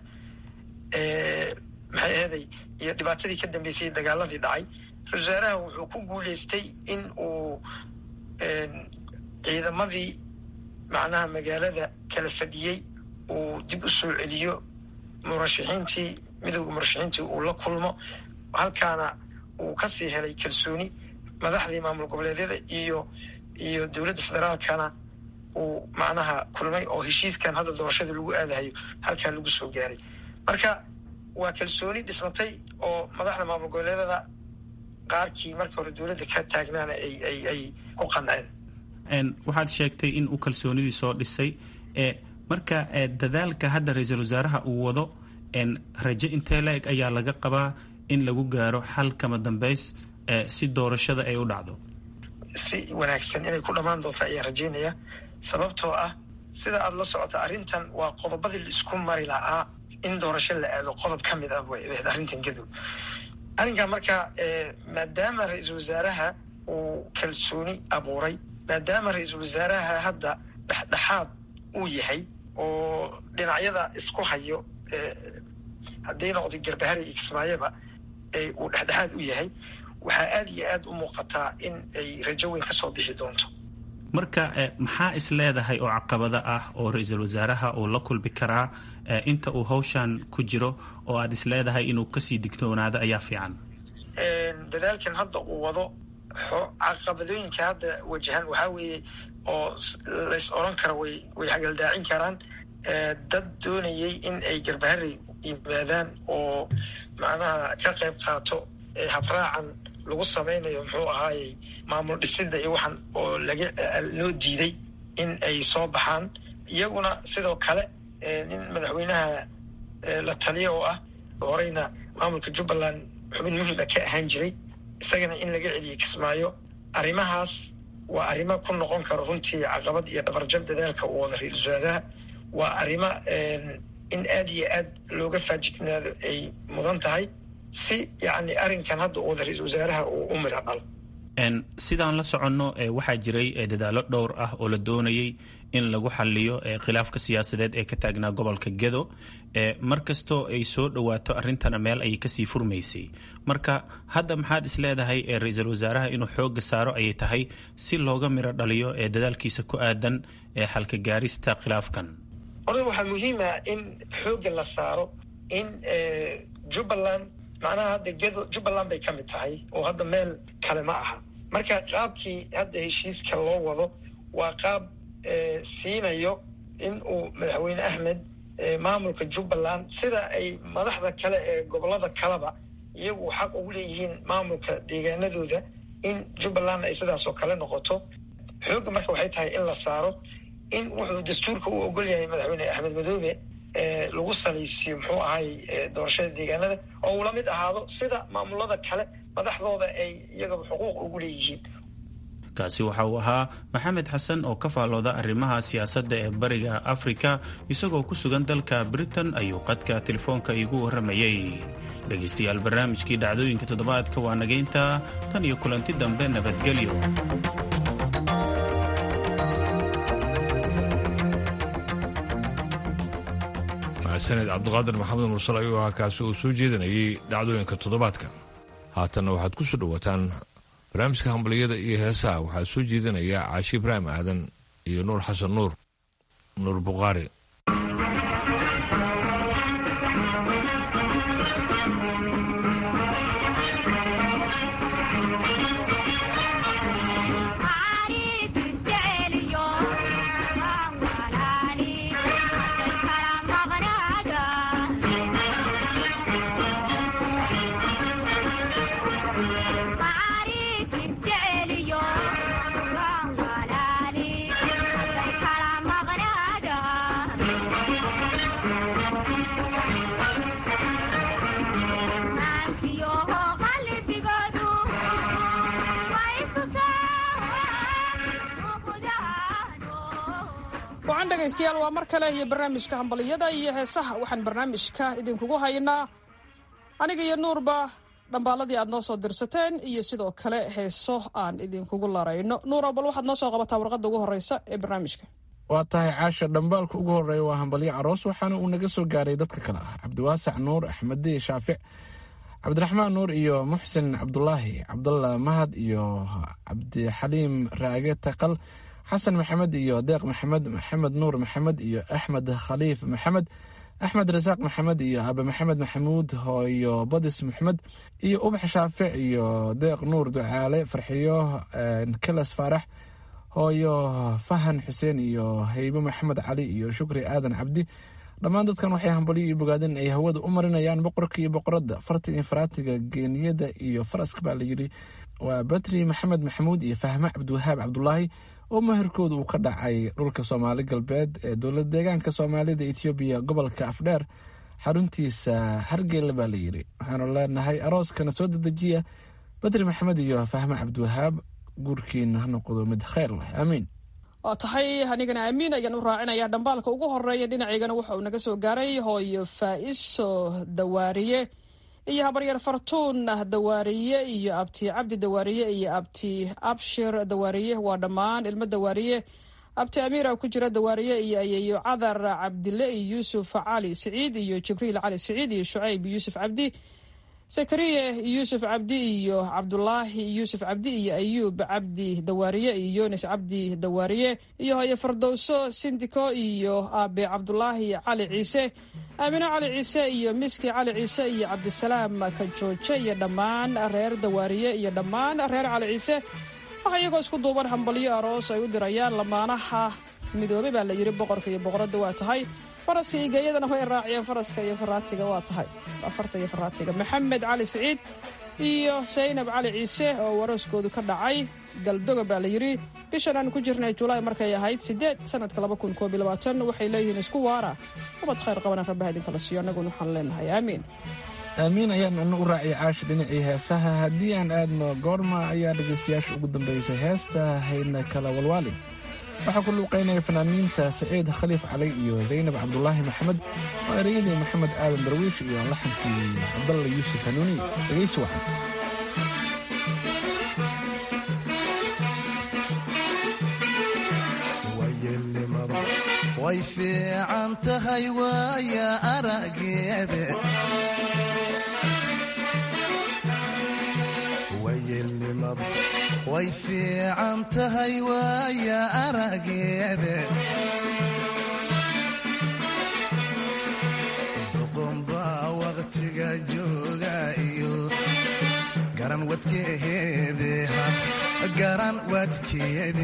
maxay aheeday iyo dhibaatadii ka dambeysay dagaaladii dhacay ra-isul wasaaraha wuxuu ku guuleystay in uu ciidamadii macnaha magaalada kala fadhiyey uu dib u soo celiyo murashaxiintii midowda murashaxiintii uu la kulmo halkaana uu kasii helay kalsooni madaxdii maamul goboleedyada iyo iyo dowladda federaalkana uu macnaha kulmay oo heshiiskan hadda doorashada lagu aadahayo halkaa lagu soo gaaray marka waa kalsooni dhismatay oo madaxda maamul goboleedyada qaarkii marka hore dowladda ka taagnaana ay ay ay ku qanceen waxaad sheegtay in uu kalsoonidii soo dhisay marka dadaalka hadda ra-iisul wasaaraha uu wado rajo intee la-eg ayaa laga qabaa in lagu gaaro xal kama dambeys si doorashada ay u dhacdo si wanaagsan inay ku dhammaan doonto ayaan rajeynaya sababtoo ah sida aada la socota arrintan waa qodobadii laisku mari lahaa in doorasho la aado qodob ka mid ah way ahayd arrintan gadow arrinkan marka maadaama ra-iisul wasaaraha uu kalsooni abuuray maadaama ra-iisul wasaaraha hadda dhexdhexaad uu yahay oo dhinacyada isku hayo hadday noqdo garbahari iyo kismaayaba uu dhexdhexaad u yahay waxaa aad iyo aad u muuqataa in ay rajo weyn ka soo bixi doonto marka maxaa is leedahay oo caqabado ah oo ra-iisul wasaaraha uu la kulmi karaa inta uu hawshan ku jiro oo aad is leedahay inuu kasii digtoonaado ayaa fiican dadaalkan hadda uu wado caqabadooyinka hadda wajahan waxaa weeye oo lays oran kara way way hagaldaacin karaan dad doonayay in ay garbahari yimaadaan oo macnaha ka qayb qaato habraacan lagu samaynayo muxuu ahaayey maamul dhisida iyo waxan oo laga loo diiday in ay soo baxaan iyaguna sidoo kale nin madaxweynaha la taliya oo ah horeyna maamulka jubbaland xubin muhiima ka ahaan jiray isagana in laga celiyo kismaayo arrimahaas waa arrimo ku noqon karo runtii caqabad iyo dhabarjab dadaalka uu wada ra-iisul wasaaraha waa arrimo in aad iyo aad looga faajignaado ay mudan tahay si yacni arrinkan hadda uu wada ra-iisul wasaaraha uu u mira dhalo sidaan la soconno waxaa jiray dadaallo dhowr ah oo la doonayay in lagu xaliyo khilaafka siyaasadeed ee ka taagnaa gobolka gedo mar kastoo ay soo dhowaato arrintana meel ayay kasii furmaysay marka hadda maxaad is leedahay ra-iisul wasaaraha inuu xooga saaro ayay tahay si looga miro dhaliyo ee dadaalkiisa ku aadan ee xalka gaarista khilaafkan orda waxaa muhiima in xooga la saaro in jubbaland macnaha hadda gedo jubbaland bay ka mid tahay oo hadda meel kale ma aha marka qaabkii hadda heshiiska loo wado waa qaab siinayo in uu madaxweyne axmed maamulka jubbaland sida ay madaxda kale ee gobolada kaleba iyagu xaq ugu leeyihiin maamulka deegaanadooda in jubbaland ay sidaasoo kale noqoto xoogga marka waxay tahay in la saaro in wuxuu dastuurka u ogol yahay madaxweyne axmed madoobe lagu salaysiiyo muxuu ahay doorashada deegaanada oo uu la mid ahaado sida maamulada kale madaxdooda ay iyagaba xuquuq ugu leeyihiin kaasi waxa uu ahaa maxamed xasan oo ka faallooda arrimaha siyaasadda ee bariga afrika isagoo ku sugan dalka britain ayuu qadka telefoonka iigu warramayey dhegaystayaal barnaamijkii dhacdooyinka toddobaadka waa nageynta tan iyo kulanti dambe nabadgelyo mahadsaned cabdiqaadir maxamed mursal ayuu ahaa kaasi uu soo jeedinayay dhacdooyinka toddobaadka haatanna waxaad ku soo dhowaataan barnaamijka hambaliyada iyo heesaha waxaa soo jeedinaya caashi ibraahim aadan iyo nuur xasan nuur nuur bukhaari wacan dhegaystayaal waa mar kale iyo barnaamijka hambaliyada iyo heesaha waxaan barnaamijka idinkugu haynaa aniga iyo nuurba dhambaaladii aad noo soo dirsateen iyo sidoo kale heeso aan idinkugu larayno nuuro bal waxaad noo soo qabataa warqadda ugu horeysa ee barnaamijka waa tahay caasha dhambaalka ugu horeeya waa hambalyo aroos waxaana uu naga soo gaaray dadka kale ah cabdiwaasac nuur axmediye shaafic cabdiraxmaan nuur iyo muxsin cabdulaahi cabdalla mahad iyo cabdixaliim raage taqal xasan maxamed iyo deeq maxamed maxamed nuur maxamed iyo axmed khaliif maxamed axmed rasaaq maxamed iyo abe maxamed maxamuud iyo badis maxmed iyo ubax shaafic iyo deeq nuur ducaale farxiyo kalas faarax hooyo fahan xuseen iyo haybe maxamed cali iyo shukri aadan cabdi dhammaan dadkan waxay hambalyo iyo bogaadeen ay hawada u marinayaan boqorka iyo boqoradda farta iyo faraatiga geeniyada iyo faraska baa layidhi waa batri maxamed maxamuud iyo fahme cabdiwahaab cabdulaahi oo maherkooda uu ka dhacay dhulka soomaali galbeed ee dowlad deegaanka soomaalida etoobiya gobolka afdheer xaruntiisa hargeyla baa layidhi waxaanu leenahay arooskana soo dedejiya badri maxamed iyo fahme cabdiwahaab guurkiina ha noqdo mid kheyr leh aamiin waa tahay anigana aamiin ayaan u raacinaya dhambaalka ugu horeeya dhinacaygana waxa uu naga soo gaaray hooyo faa'iso dawaariye iyo habaryar fartuun dawaariye iyo abti cabdi dawaariye iyo abti abshir dawaariye waa dhammaan ilmo dawaariye abti amiira ku jira dawaariye iyo ayeeyo cadar cabdile iyo yuusuf cali siciid iyo jibriil cali siciid iyo shucayb yuusuf cabdi sakariye yuusuf cabdi iyo cabdulaahi yuusuf cabdi iyo ayuub cabdi dawaariye iyo yunis cabdi dawaariye iyo hoye fardowso sindiko iyo aabe cabdulaahi cali ciise aamino cali ciise iyo miski cali ciise iyo cabdisalaam kajooje iyo dhammaan reer dawaariye iyo dhammaan reer cali ciise waxaa iyagoo isku duuban hambalyo aroos ay u dirayaan lamaanaha midoobey baa la yidhi boqorka iyo boqoradda waa tahay faraska iyo geeyadana way raaciyeen faraska iyo faraatiga waa tahay afarta iyo faraatiga maxamed cali siciid iyo saynab cali ciise oo warooskoodu ka dhacay galdoga baa la yidhi bishan aan ku jirnay julaay markay ahayd sideed sanadka laba kun koob iyo labaatan waxay leeyihiin isku waara ubad khayr qabana rabbaha idinkala siiyo annaguna waxaan leenahay aamiin aamiin ayaan ina u raaciyay caashi dhinacii heesaha haddii aan aadno goorma ayaa dhegaystayaasha ugu dambaysay heesta hayna kala walwaali waxaa ku luuqaynaya fanaaniinta saciid khaliif cali iyo zaynab cabdulaahi maxamed oo ereyadii maxamed aadan darwiish iyo laxankii cabdalla yuusuf hanuuni dhegaysi wacan way fiican tahay waaya arageede wayelnimadu way fiican tahay waaya arageede duqunbaa waqtiga jooga iyo garan wadkeede garan wadkeede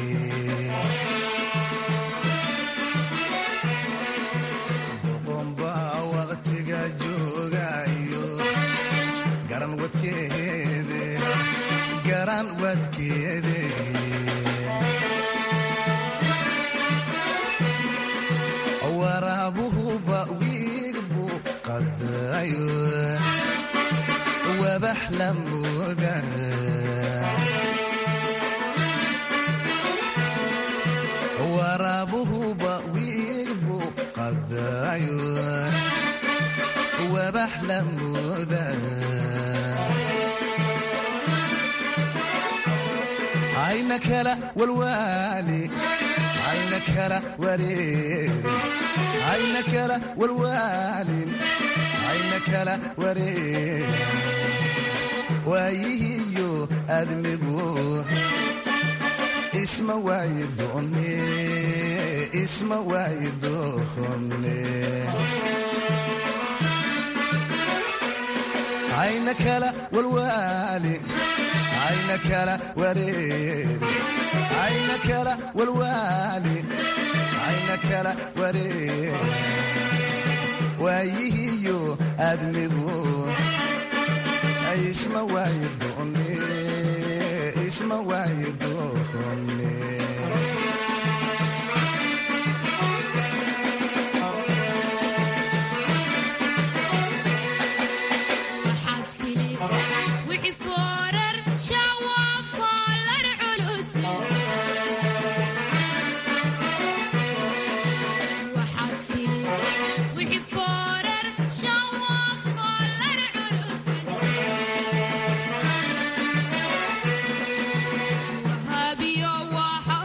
waraabuhuba wiig buu qadayo wabax la mooda waraabuhuba wiig buu qadayo wabax la mooda ayna kala walwaali ayna kala wareeri ayna kala walwaalin ayna kala wareeri waayihiyo admigu isma waayi doone isma waayi doone ayna kala walwaali ayna kala wareeri ayna kala walwaali ayna kala wareeri waayihiyo admigu isma waayi doone isma waayi doone wahabiyo waxa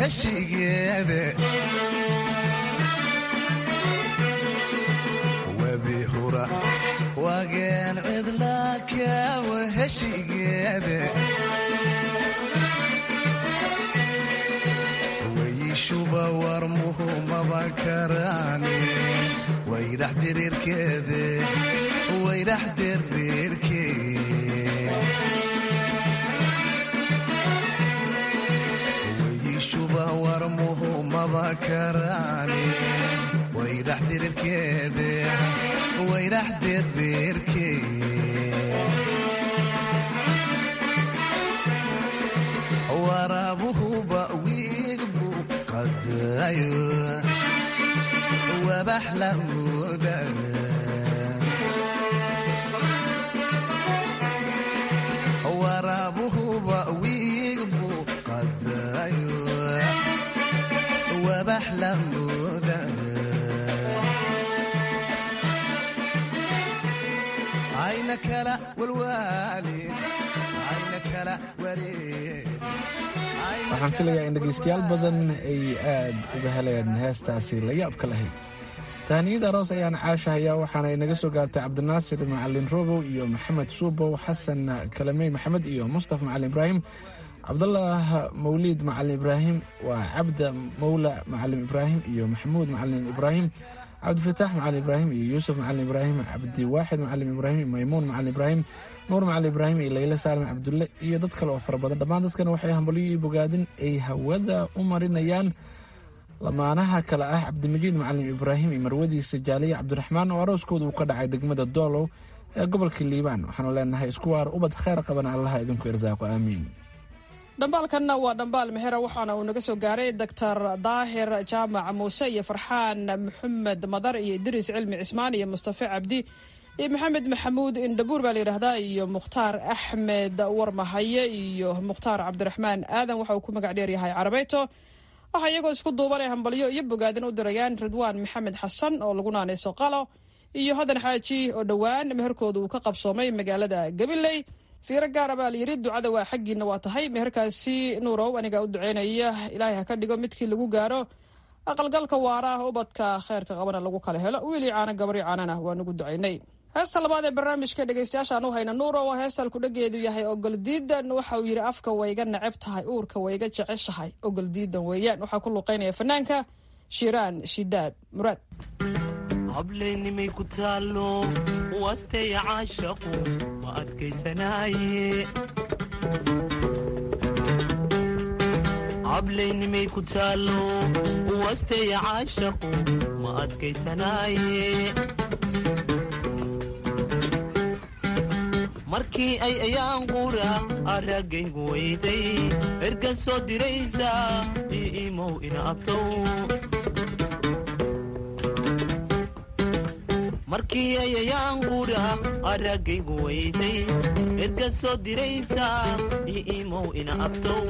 heshigeede webi hura wageen cidlaakawa heshigeede weyishuba warmuhu maba karaane waydax diriirkeede waydax diriirkee weyishuba warmuhu maba karaane waydax diriirkeede waydax diriirkee waraabuhuba wiig buu qadayo wabax la mooda waraabuhuba wiig buu qadayo wabax la mooda ayna kala walwaali ayna kala wareeg waxaan filayaa in dhegaystayaal badan ay aad uga helayaan heestaasi la yaabka lahayd tahaniyada aroos ayaan caashahayaa waxaana inaga soo gaartay cabdinaasir macalin robow iyo maxamed suubow xasan kalamey maxamed iyo mustafa macalin ibraahim cabdullah mawliid macalin ibraahim waa cabda mawla macalin ibraahim iyo maxamuud macalin ibraahim cabdifataax macalin ibraahim iyo yuusuf macalin ibraahim cabdiwaaxid macalin ibraahim maymuun macalin ibraahim nuur macalin ibraahim iyo layle saalim cabdulle iyo dad kale oo fara badan dhammaan dadkan waxay hambalyo iyo bogaadin ay hawada u marinayaan lamaanaha kale ah cabdimajiid macalin ibraahim iyo marwadiisa jaaliya cabdiraxmaan oo arooskooda uu ka dhacay degmada doolow ee gobolka liibaan waxaanu leenahay isku waar ubad kheyr qabana allaha idinku irsaaqo aamiin dhambaalkanna waa dhambaal mexera waxaana uu naga soo gaaray doctor daahir jaamac muuse iyo farxaan maxamed madar iyo idriis cilmi cismaan iyo mustafe cabdi iyo maxamed maxamuud indhabuur baa layidhaahdaa iyo mukhtaar axmed warmahaye iyo mukhtaar cabdiraxmaan aadan waxa uu ku magac dheeryahay carabeyto waxaa iyagoo isku duubanay hambalyo iyo bogaadin u dirayaan ridwaan maxamed xasan oo lagu naanayso qalo iyo hodan xaaji oo dhowaan meherkooda uu ka qabsoomay magaalada gabiley fiiro gaara baa layidhi ducada waa xaggiina waa tahay meherkaasi nuurow anigaa u duceynaya ilaahay ha ka dhigo midkii lagu gaaro aqalgalka waara ubadka kheyrka qabana lagu kala helo wiilii caana gabari caanana waa nagu ducaynay heesta labaad ee barnaamijka dhegaystayaashaan u hayna nuuro waa heesta alkudhageedu yahay ogoldiidan waxa uu yidhi afka wayga neceb tahay uurka wayga jeceshahay ogoldiidan weeyaan waxaa ku luqeynaya fanaanka shiiraan shidaad muraad hableennimay ku taallo wasteya caashaqu ma adkaysanaaye hableennimay ku taallo wasteya caashaqu ma adkaysanaaye markii ay ayaan qura araggaygu weyday ergan soo diraysa io imow ina abtow markii ay ayaan qura araggaygu weyday ergan soo diraysa io imow ina abtow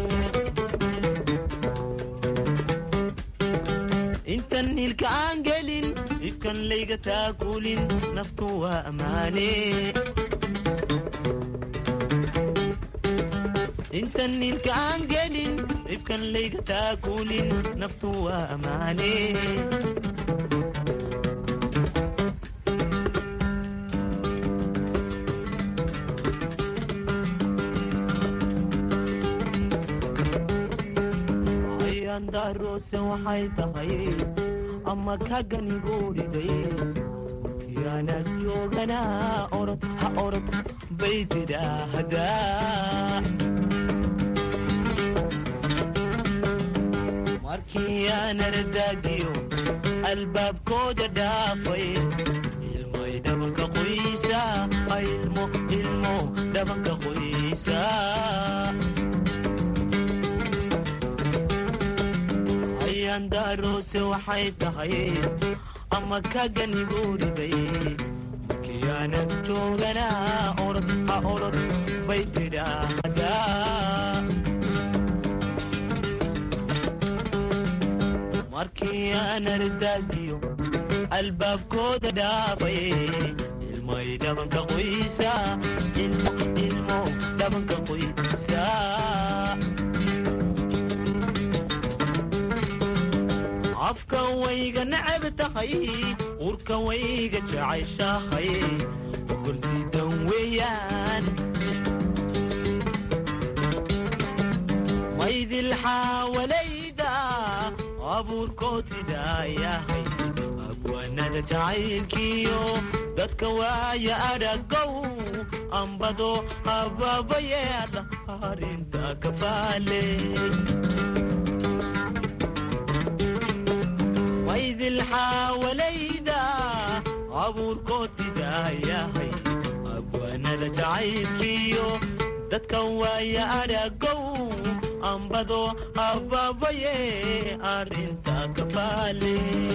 intan hilka aan gelin ifkan layga taakulin naftu waa ammaane intan nilka aan gelin ifkan layga taakulin naftu waa ammaane ayaandaroose waxay tahay ama kaganiguuriday yaanad jooganaa orod ha orod bay tidhaahdaa markii aan ardaagiyo albaabkooda dhaafay ilmoy dhabanka qoysa ilmo ilmo dhabanka qoysa ayaandaroose waxay tahay ama kaganiguuriday markiyaanad jooganaa orod ha orod bay tidhaahdaa markii aan ardaagiyo albaabkooda dhaafay ilmoy dhabanka qoysa ilmo ilmo dhabanka qoysa wayga necab tahay urka wayga jecayshaahay ogoldiidan weeyaan maydil xaawalayda abuurkood sidaa yahay abwaanada jacaylkiyo dadka waaya adhagow ambado habaabayeedha arinta kafaale maydil xaawalayda abuurkood sidaa yahay abwaanada jacaylkiyo dadka waaya adhagow ambado habaabaye arinta kafaale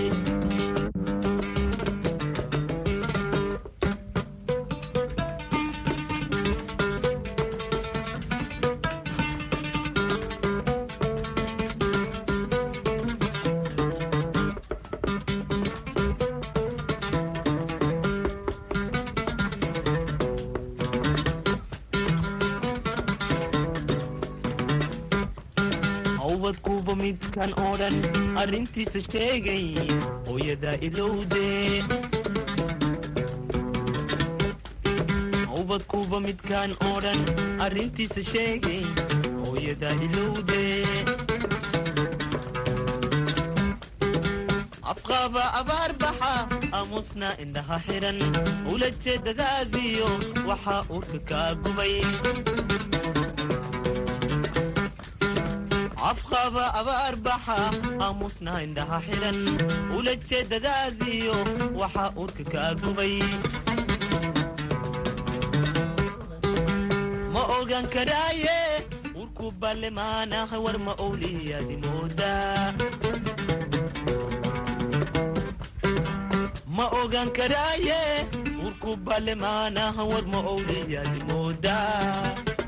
hawbadkuuba midkan oo dhan arrintiisa sheegay hooyadaa ilowde hawbadkuuba midkan oo dhan arrintiisa sheegay hooyadaa ilowde afqaaba abaarbaxa aamusna indhaha xiran ula jeedadaadiyo waxaa urka kaa gubay afqaba abaarbaxa aamusna indhaha xiran ula jeedadaadiyo waxaa urka kaa gubay ma ogan karaaye urku ballemaanaha war ma owliyaadi moodaa ma ogan karaaye urku ballemaanaha war ma owliyaadi moodaa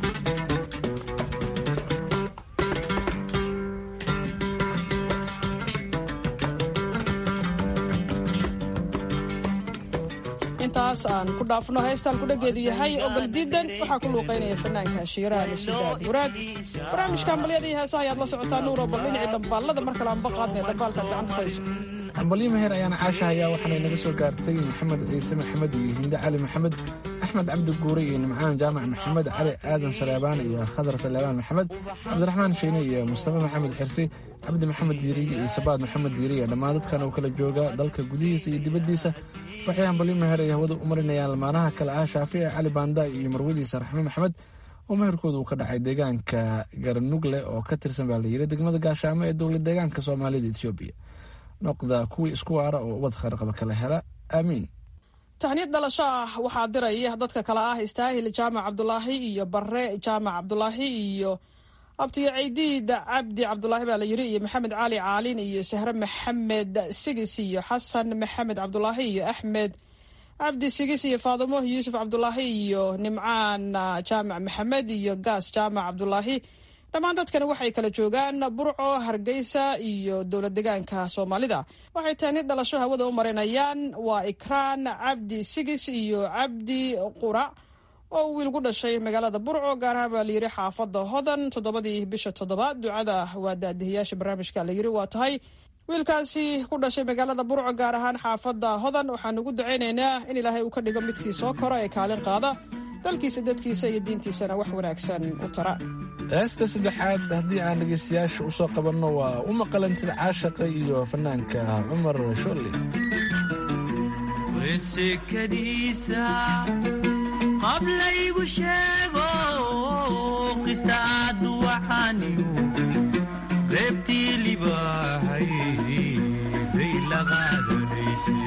intaas aan ku dhaafno heestaan kudhageedu yahay ogol diidan waxaa ku luuqaynaya fanaanka shiiraha nashidaad muraad barnaamijka hambalyada iyo heesaha ayaad la socotaa nuuro bal dhinacii dhambaalada mar kale aan baqaadnay dhambaalkaad gacanta ku hayso ambalyo meher ayaana caashahayaa waxaanay naga soo gaartay maxamed ciise maxamed iyo hinde cali maxamed axmed cabdi guure iyo nimcaan jaamac maxamed cali aadan saleebaan iyo khadar saleebaan maxamed cabdiraxmaan shiine iyo mustafa maxamed xirsi cabdi maxamed diiriye iyo sabaad maxamed diiriye dhammaan dadkan oo kala jooga dalka gudihiisa iyo dibaddiisa waxay hambalyo meher ay hawada u marinayaan lamaanaha kale ah shaafici cali baanda iyo marwadiisa raxme maxamed oo meherkooda uu ka dhacay deegaanka garanugle oo ka tirsan baa layiri degmada gaashaamo ee dowlad deegaanka soomaalida etoobiya noqda kuwii isku waara oo ubad kharqaba kala hela aamiin tahniyad dhalasho ah waxaa diraya dadka kale ah istaahil jaamac cabdulaahi iyo bare jaamac cabdulaahi iyo abtiyo ciidiid cabdi cabdulaahi baa la yiri iyo maxamed cali caalin iyo sahre maxamed sigis iyo xasan maxamed cabdulaahi iyo axmed cabdi sigis iyo faadimo yuusuf cabdulaahi iyo nimcaan jaamac maxamed iyo gaas jaamac cabdulaahi dhammaan dadkani waxay kala joogaan burco hargeysa iyo dowlad degaanka soomaalida waxay taani dhalasho hawada u marinayaan waa ikraan cabdi sigis iyo cabdi qurac oo wiil ku dhashay magaalada burco gaar ahaan baa layiri xaafada hodan toddobadii bisha toddobaad ducada waa daadihiyaasha barnaamijka layiri waa tahay wiilkaasi ku dhashay magaalada burco gaar ahaan xaafada hodan waxaan ugu ducaynaynaa in ilaahay uu ka dhigo midkii soo koro ee kaalin qaada dalkiisa dadkiisa iyo diintiisana wax wanaagsan u tara heesta saddexaad haddii aan dhegaystayaasha u soo qabanno waa u maqalantida caashaqa iyo fanaanka cumar sholle wesekadiisa qablaygu sheego qisaadu waxaaniyu reebtii libaahay bay la qaadanayse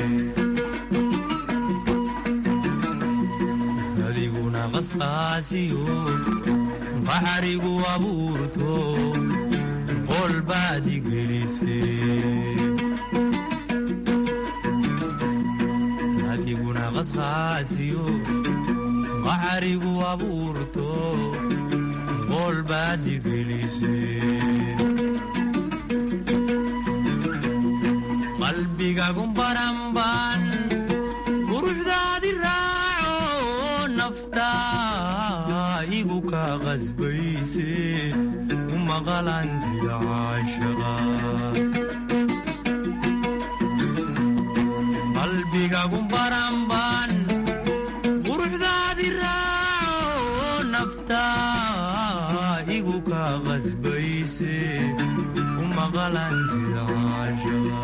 adiguna qasqaasiyo baxrigu abuurto qol baad igelise adiguna qasqaasiyo baxrigu abuurto qol baad igelise qalbigagu baranban quruxdaadi raaco naftaa igu ka qasbayse u maqalantida caashaqa qalbigagu baranban quruxdaadi raaco naftaa igu ka qasbayse u maqalantida caashaqa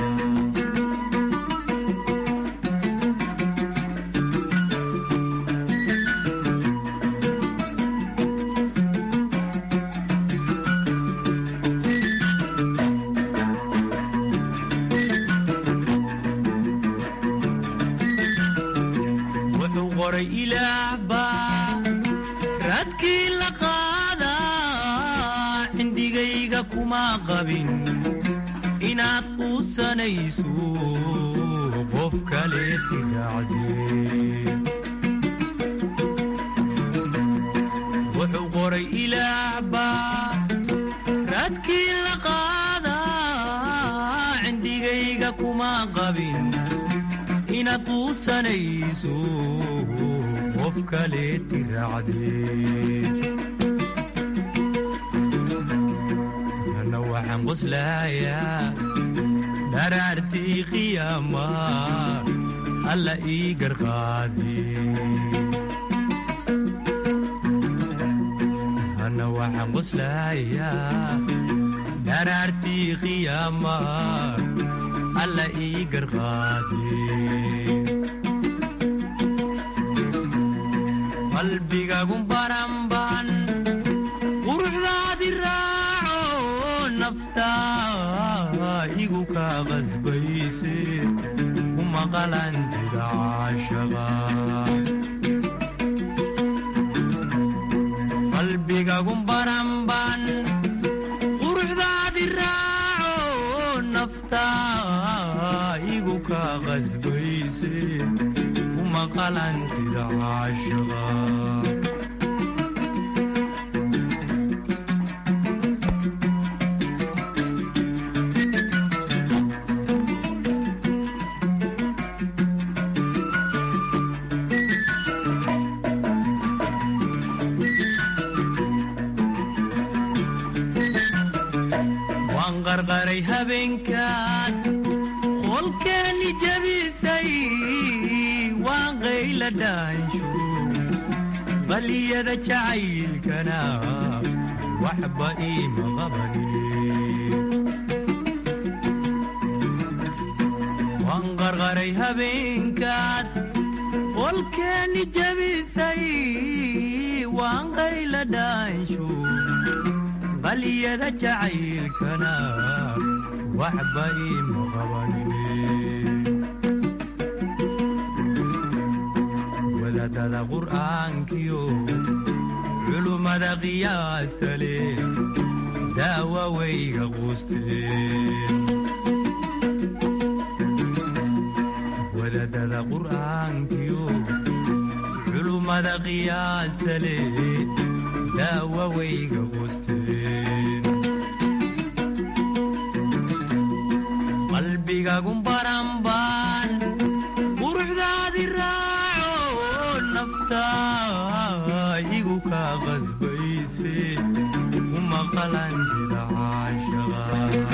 wuxuu qoray ilaah baa raadkii la qaadaa cindigayga kuma qabin inaad quusanayso qof kale tiracdee wuxuu qoray ilaah baa raadkii la qaadaa cindigayga kuma qabin inaad quusanayso qof kale tiracdee ana waxaan qoslayaa dharaartii qiyaama alla ii garqaadee ana waxaan qoslayaa dharaartii qiyaama alla ii garqaadee qalbigagu baranban quruxdaadi raaco naftaa igu ka qasbayse u maqalantida caashaqa qalbigagu baranban quruxdaadi raaco naftaa igu ka qasbayse u maqalantida caashaqa waan qarqaray habeenkaad qolkeeni jabisay waan qayla dhaansho qaliyada jacaylkana waxba iima qabanine waan qarqaray habeenkaad qolkeeni jabisay waan qayla dhaansho qaliyada jacaylkana waxba iima qabanine wadaadada qur'aankiyo culummada qiyaasta leh daawa wayga quusteen wadaadada qur'aankiyo culummada qiyaasta leh daawa wayga quusteen qalbigagu baranban quruxdaadi raaco naftaa igu ka qasbayse u maqalantida caashaqa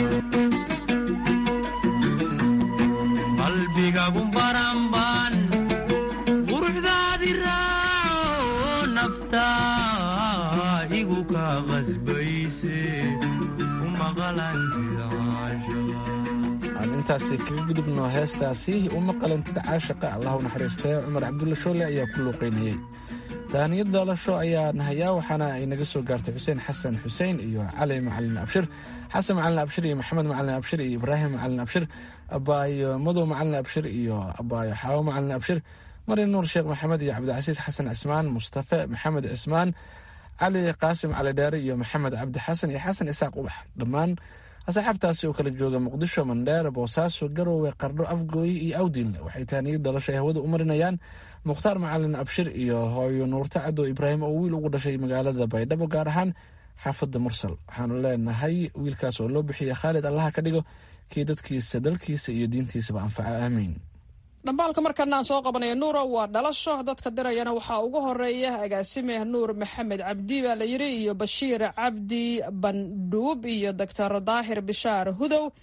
qalbigagu baranban quruxdaadi raaco naftaa igu ka qasbayse u maqalantida caashaqa aan intaasi kaga gudubno heestaasi uma qalantida caashaqa allah u naxariistee cumar cabdulla shoole ayaa ku luuqaynayey tahaniyad dhalasho ayaan hayaa waxaana ay naga soo gaartay xuseen xasan xuseen iyo cali macalin abshir xasan macalin abshir iyo maxamed macalin abshir iyo ibraahim macalin abshir abaayo madow macalin abshir iyo abaayo xaawo macalin abshir mari nuur sheekh maxamed iyo cabdicasiis xasan cismaan mustafe maxamed cismaan cali qaasim cali dheere iyo maxamed cabdi xasan iyo xasan isaaq ubax dhammaan asxaabtaasi oo kala jooga muqdisho mandheer boosaaso garowe qardho afgooye iyo awdiinle waxay tahaniyad dhalasho ay hawada u marinayaan mukhtaar macalin abshir iyo hooyo nuurta cadow ibraahim oo wiil ugu dhashay magaalada baydhabo gaar ahaan xaafadda mursal waxaanu leenahay wiilkaas oo loo bixiya khaalid allaha ka dhigo kii dadkiisa dalkiisa iyo diintiisaba anfaca aamiin dhambaalka markana aan soo qabanaya nuuro waa dhalasho dadka dirayana waxaa ugu horeeya agaasime nuur maxamed cabdi baa la yiri iyo bashiir cabdi bandhuub iyo doctor daahir bishaar hudow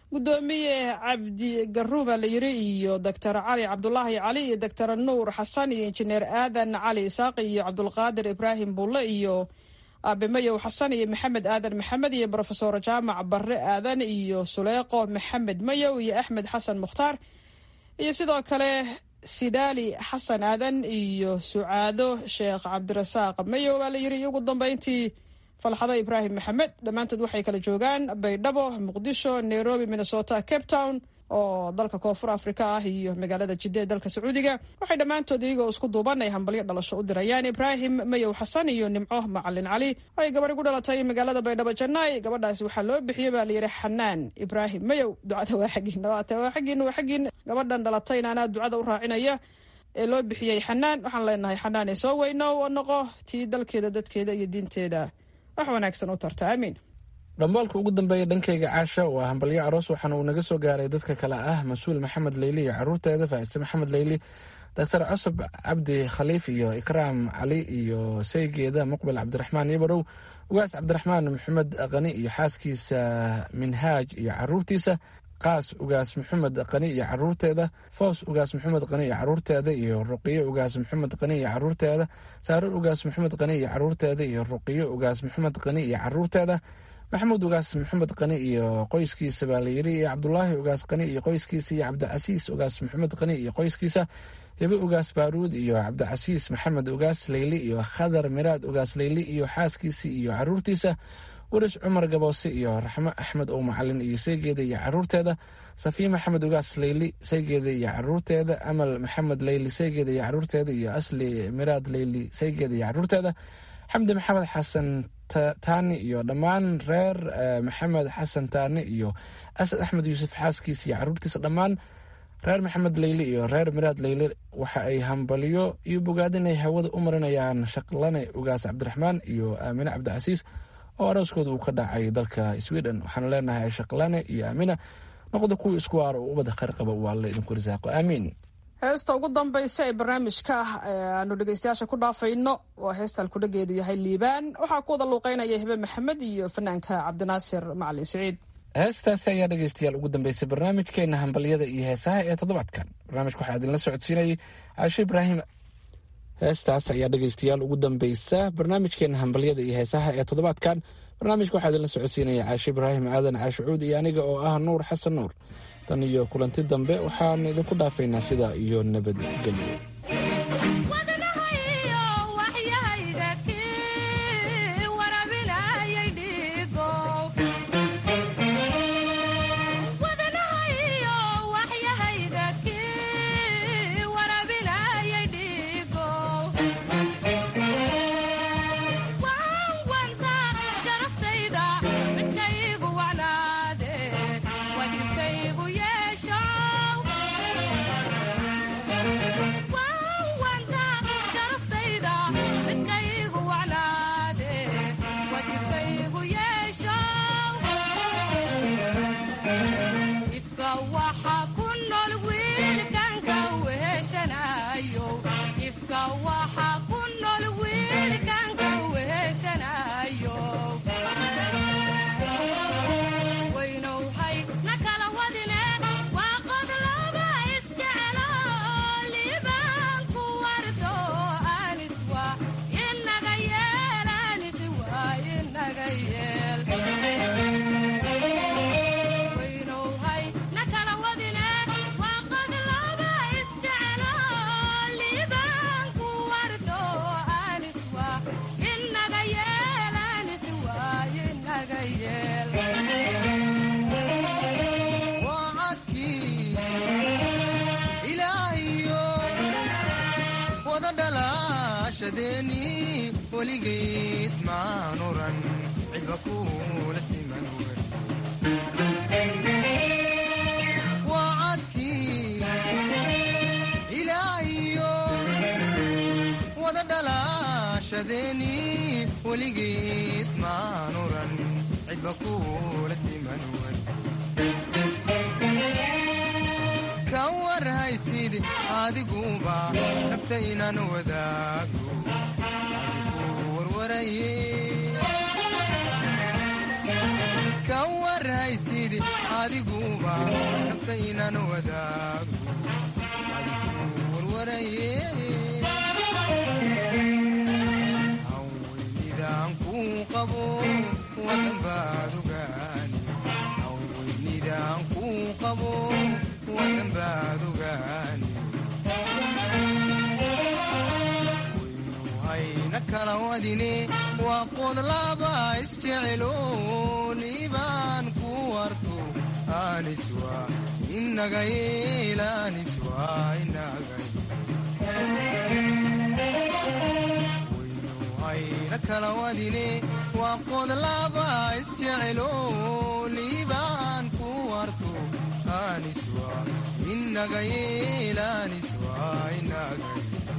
gudoomiye cabdi garuuma la yiri iyo doctor cali cabdulaahi cali iyo doctor nuur xasan iyo injineer aadan cali isaaqi iyo cabdulqaadir ibraahim bulle iyo aabe mayow xasan iyo maxamed aadan maxamed iyo brofesor jaamac barre aadan iyo suleeqo maxamed mayow iyo axmed xasan mukhtaar iyo sidoo kale sidaali xasan aadan iyo sucaado sheekh cabdirasaaq mayow baa la yiri iyo ugu dambeyntii falxado ibraahim maxamed dhammaantood waxay kala joogaan baydhabo muqdisho nairobi minnesota cape town oo dalka koonfur afrika ah iyo magaalada jidda ee dalka sacuudiga waxay dhammaantood iyagoo isku duuban ay hambalyo dhalasho u dirayaan ibraahim mayow xasan iyo nimco macalin cali ay gabari ku dhalatay magaalada baydhabo jannaay gabadhaasi waxaa loo bixiyey baa layidhi xanaan ibraahim mayow ducada waa xaggiina waata waa xaggiina waa xaggiina gabadhan dhalatayna anaa ducada u raacinaya ee loo bixiyey xanaan waxaan leenahay xanaan ee soo weyno oo noqo tii dalkeeda dadkeeda iyo diinteeda wax wanaagsan u tarta aamiin dhambaalka ugu dambeeya dhankayga caasha waa hambalyo aroos waxaana uu naga soo gaaray dadka kale ah mas-uul maxamed leyli iyo caruurteeda faa'ise maxamed leyli doctor cusub cabdi khaliif iyo ikraam cali iyo saygeeda muqbil cabdiraxmaan ibarow ugaas cabdiraxmaan maxamed qani iyo xaaskiisa minhaaj iyo caruurtiisa qaas ugaas maxamed qani iyo caruurteeda foos ugaas maxamed qani iyo caruurteeda iyo ruqiyo ugaas maxamed qani iyo caruurteeda saaro ugaas maxamed qani iyo caruurteeda iyo ruqiyo ugaas maxamed qani iyo caruurteeda maxamuud ugaas maxamed qani iyo qoyskiisa baa layiri iyo cabdulaahi ugaas qani iyo qoyskiisa iyo cabdicasiis ugaas maxamed qani iyo qoyskiisa hibe ugaas baaruud iyo cabdicasiis maxamed ugaas leyli iyo khadar miraad ugaas leyli iyo xaaskiisa iyo caruurtiisa waris cumar gaboose iyo raxmo axmed oo macalin iyo saygeeda iyo caruurteeda safiya maxamed ugaas leyli saygeeda iyo caruurteeda amal maxamed leyli saygeeda iyo caruurteeda iyo asli miraad leyli saygeeda iyo caruurteeda xamdi maxamed xasan taani iyo dhammaan reer maxamed xasan taani iyo asad axmed yuusuf xaaskiisa iyo caruurtiisa dhammaan reer maxamed leyli iyo reer miraad leyli waxa ay hambalyo iyo bogaadin ay hawada u marinayaan shaqlane ugaas cabdiraxmaan iyo aamine cabdicasiis oo arooskooda uu ka dhacay dalka sweden waxaana leenahay shaqlane iyo aamina noqda kuwii isku waara oo ubada khayr qaba waa alla idinku risaaqo aamiin heesta ugu dambaysa ee barnaamijka aanu dhegeystayaasha ku dhaafayno waa heesta halkudhageedu yahay liibaan waxaa ku wada luuqeynaya hibe maxamed iyo fanaanka cabdinaasir macalin siciid heestaasi ayaa dhegeystayaal ugu dambeysay barnaamijkeena hambalyada iyo heesaha ee toddobaadkan barnaamijka waxaa idinla socodsiinayay caashe ibraahim heestaas ayaa dhegeystayaal ugu dambeysa barnaamijkeena hambalyada iyo heesaha ee toddobaadkan barnaamijka waxaa idinla socodsiinaya caashe ibraahim aadan caashucuud iyo aniga oo ah nuur xasan nuur tan iyo kulanti dambe waxaan idinku dhaafaynaa sidaa iyo nabadgelyo adiguba naftaynan wadaago warwaraye haweynidaan kuu qabo wadan baad ogaani haweynidaan kuu qabo wadan baad ogaani hayna kala wadine waa qodlaba isjeceloonibaan ku warto aniswa inaga yeelaniswa inaga hayna kala wadine waa qodlaba isjeceloonibaan ku warto aniswa inaga yeelaniswa inaga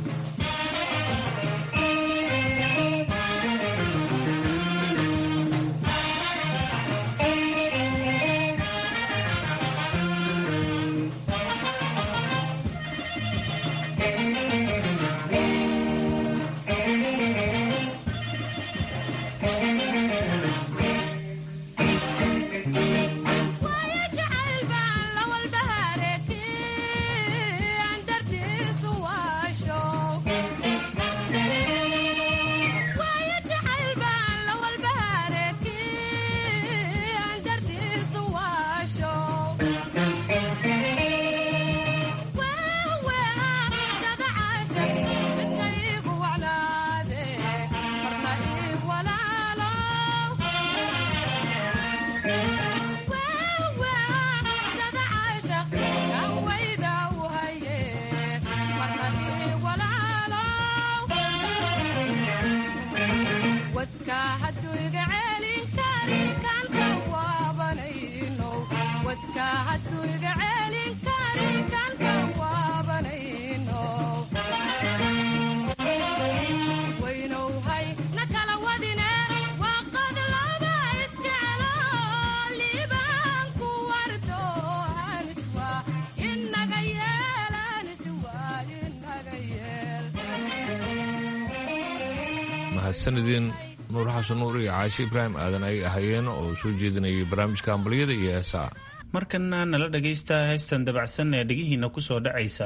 mahadsanidin nuur xasan nuur iyo caashe ibraahim aadan ay ahayeen oo soo jeedinayay barnaamijka ambaliyada iyo heesaha markana nala dhagaysta heystan dabacsan ee dhegihiina ku soo dhacaysa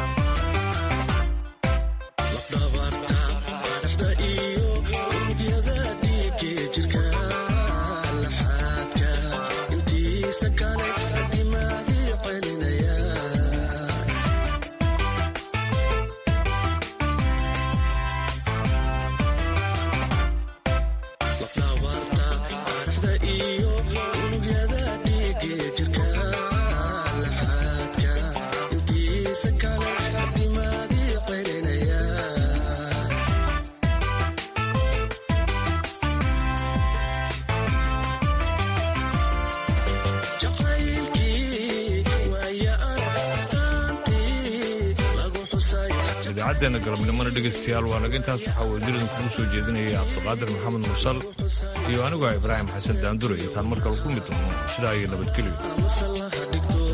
idaacaddeena galabnimona dhegaystayaal waa naga intaas waxaa wadiladan kugu soo jeedinaya cabdiqaadir maxamed mursal iyo aniguah ibraahim xasan daandure intaan mar kale ku mid doono sidaa iyo nabadgelyo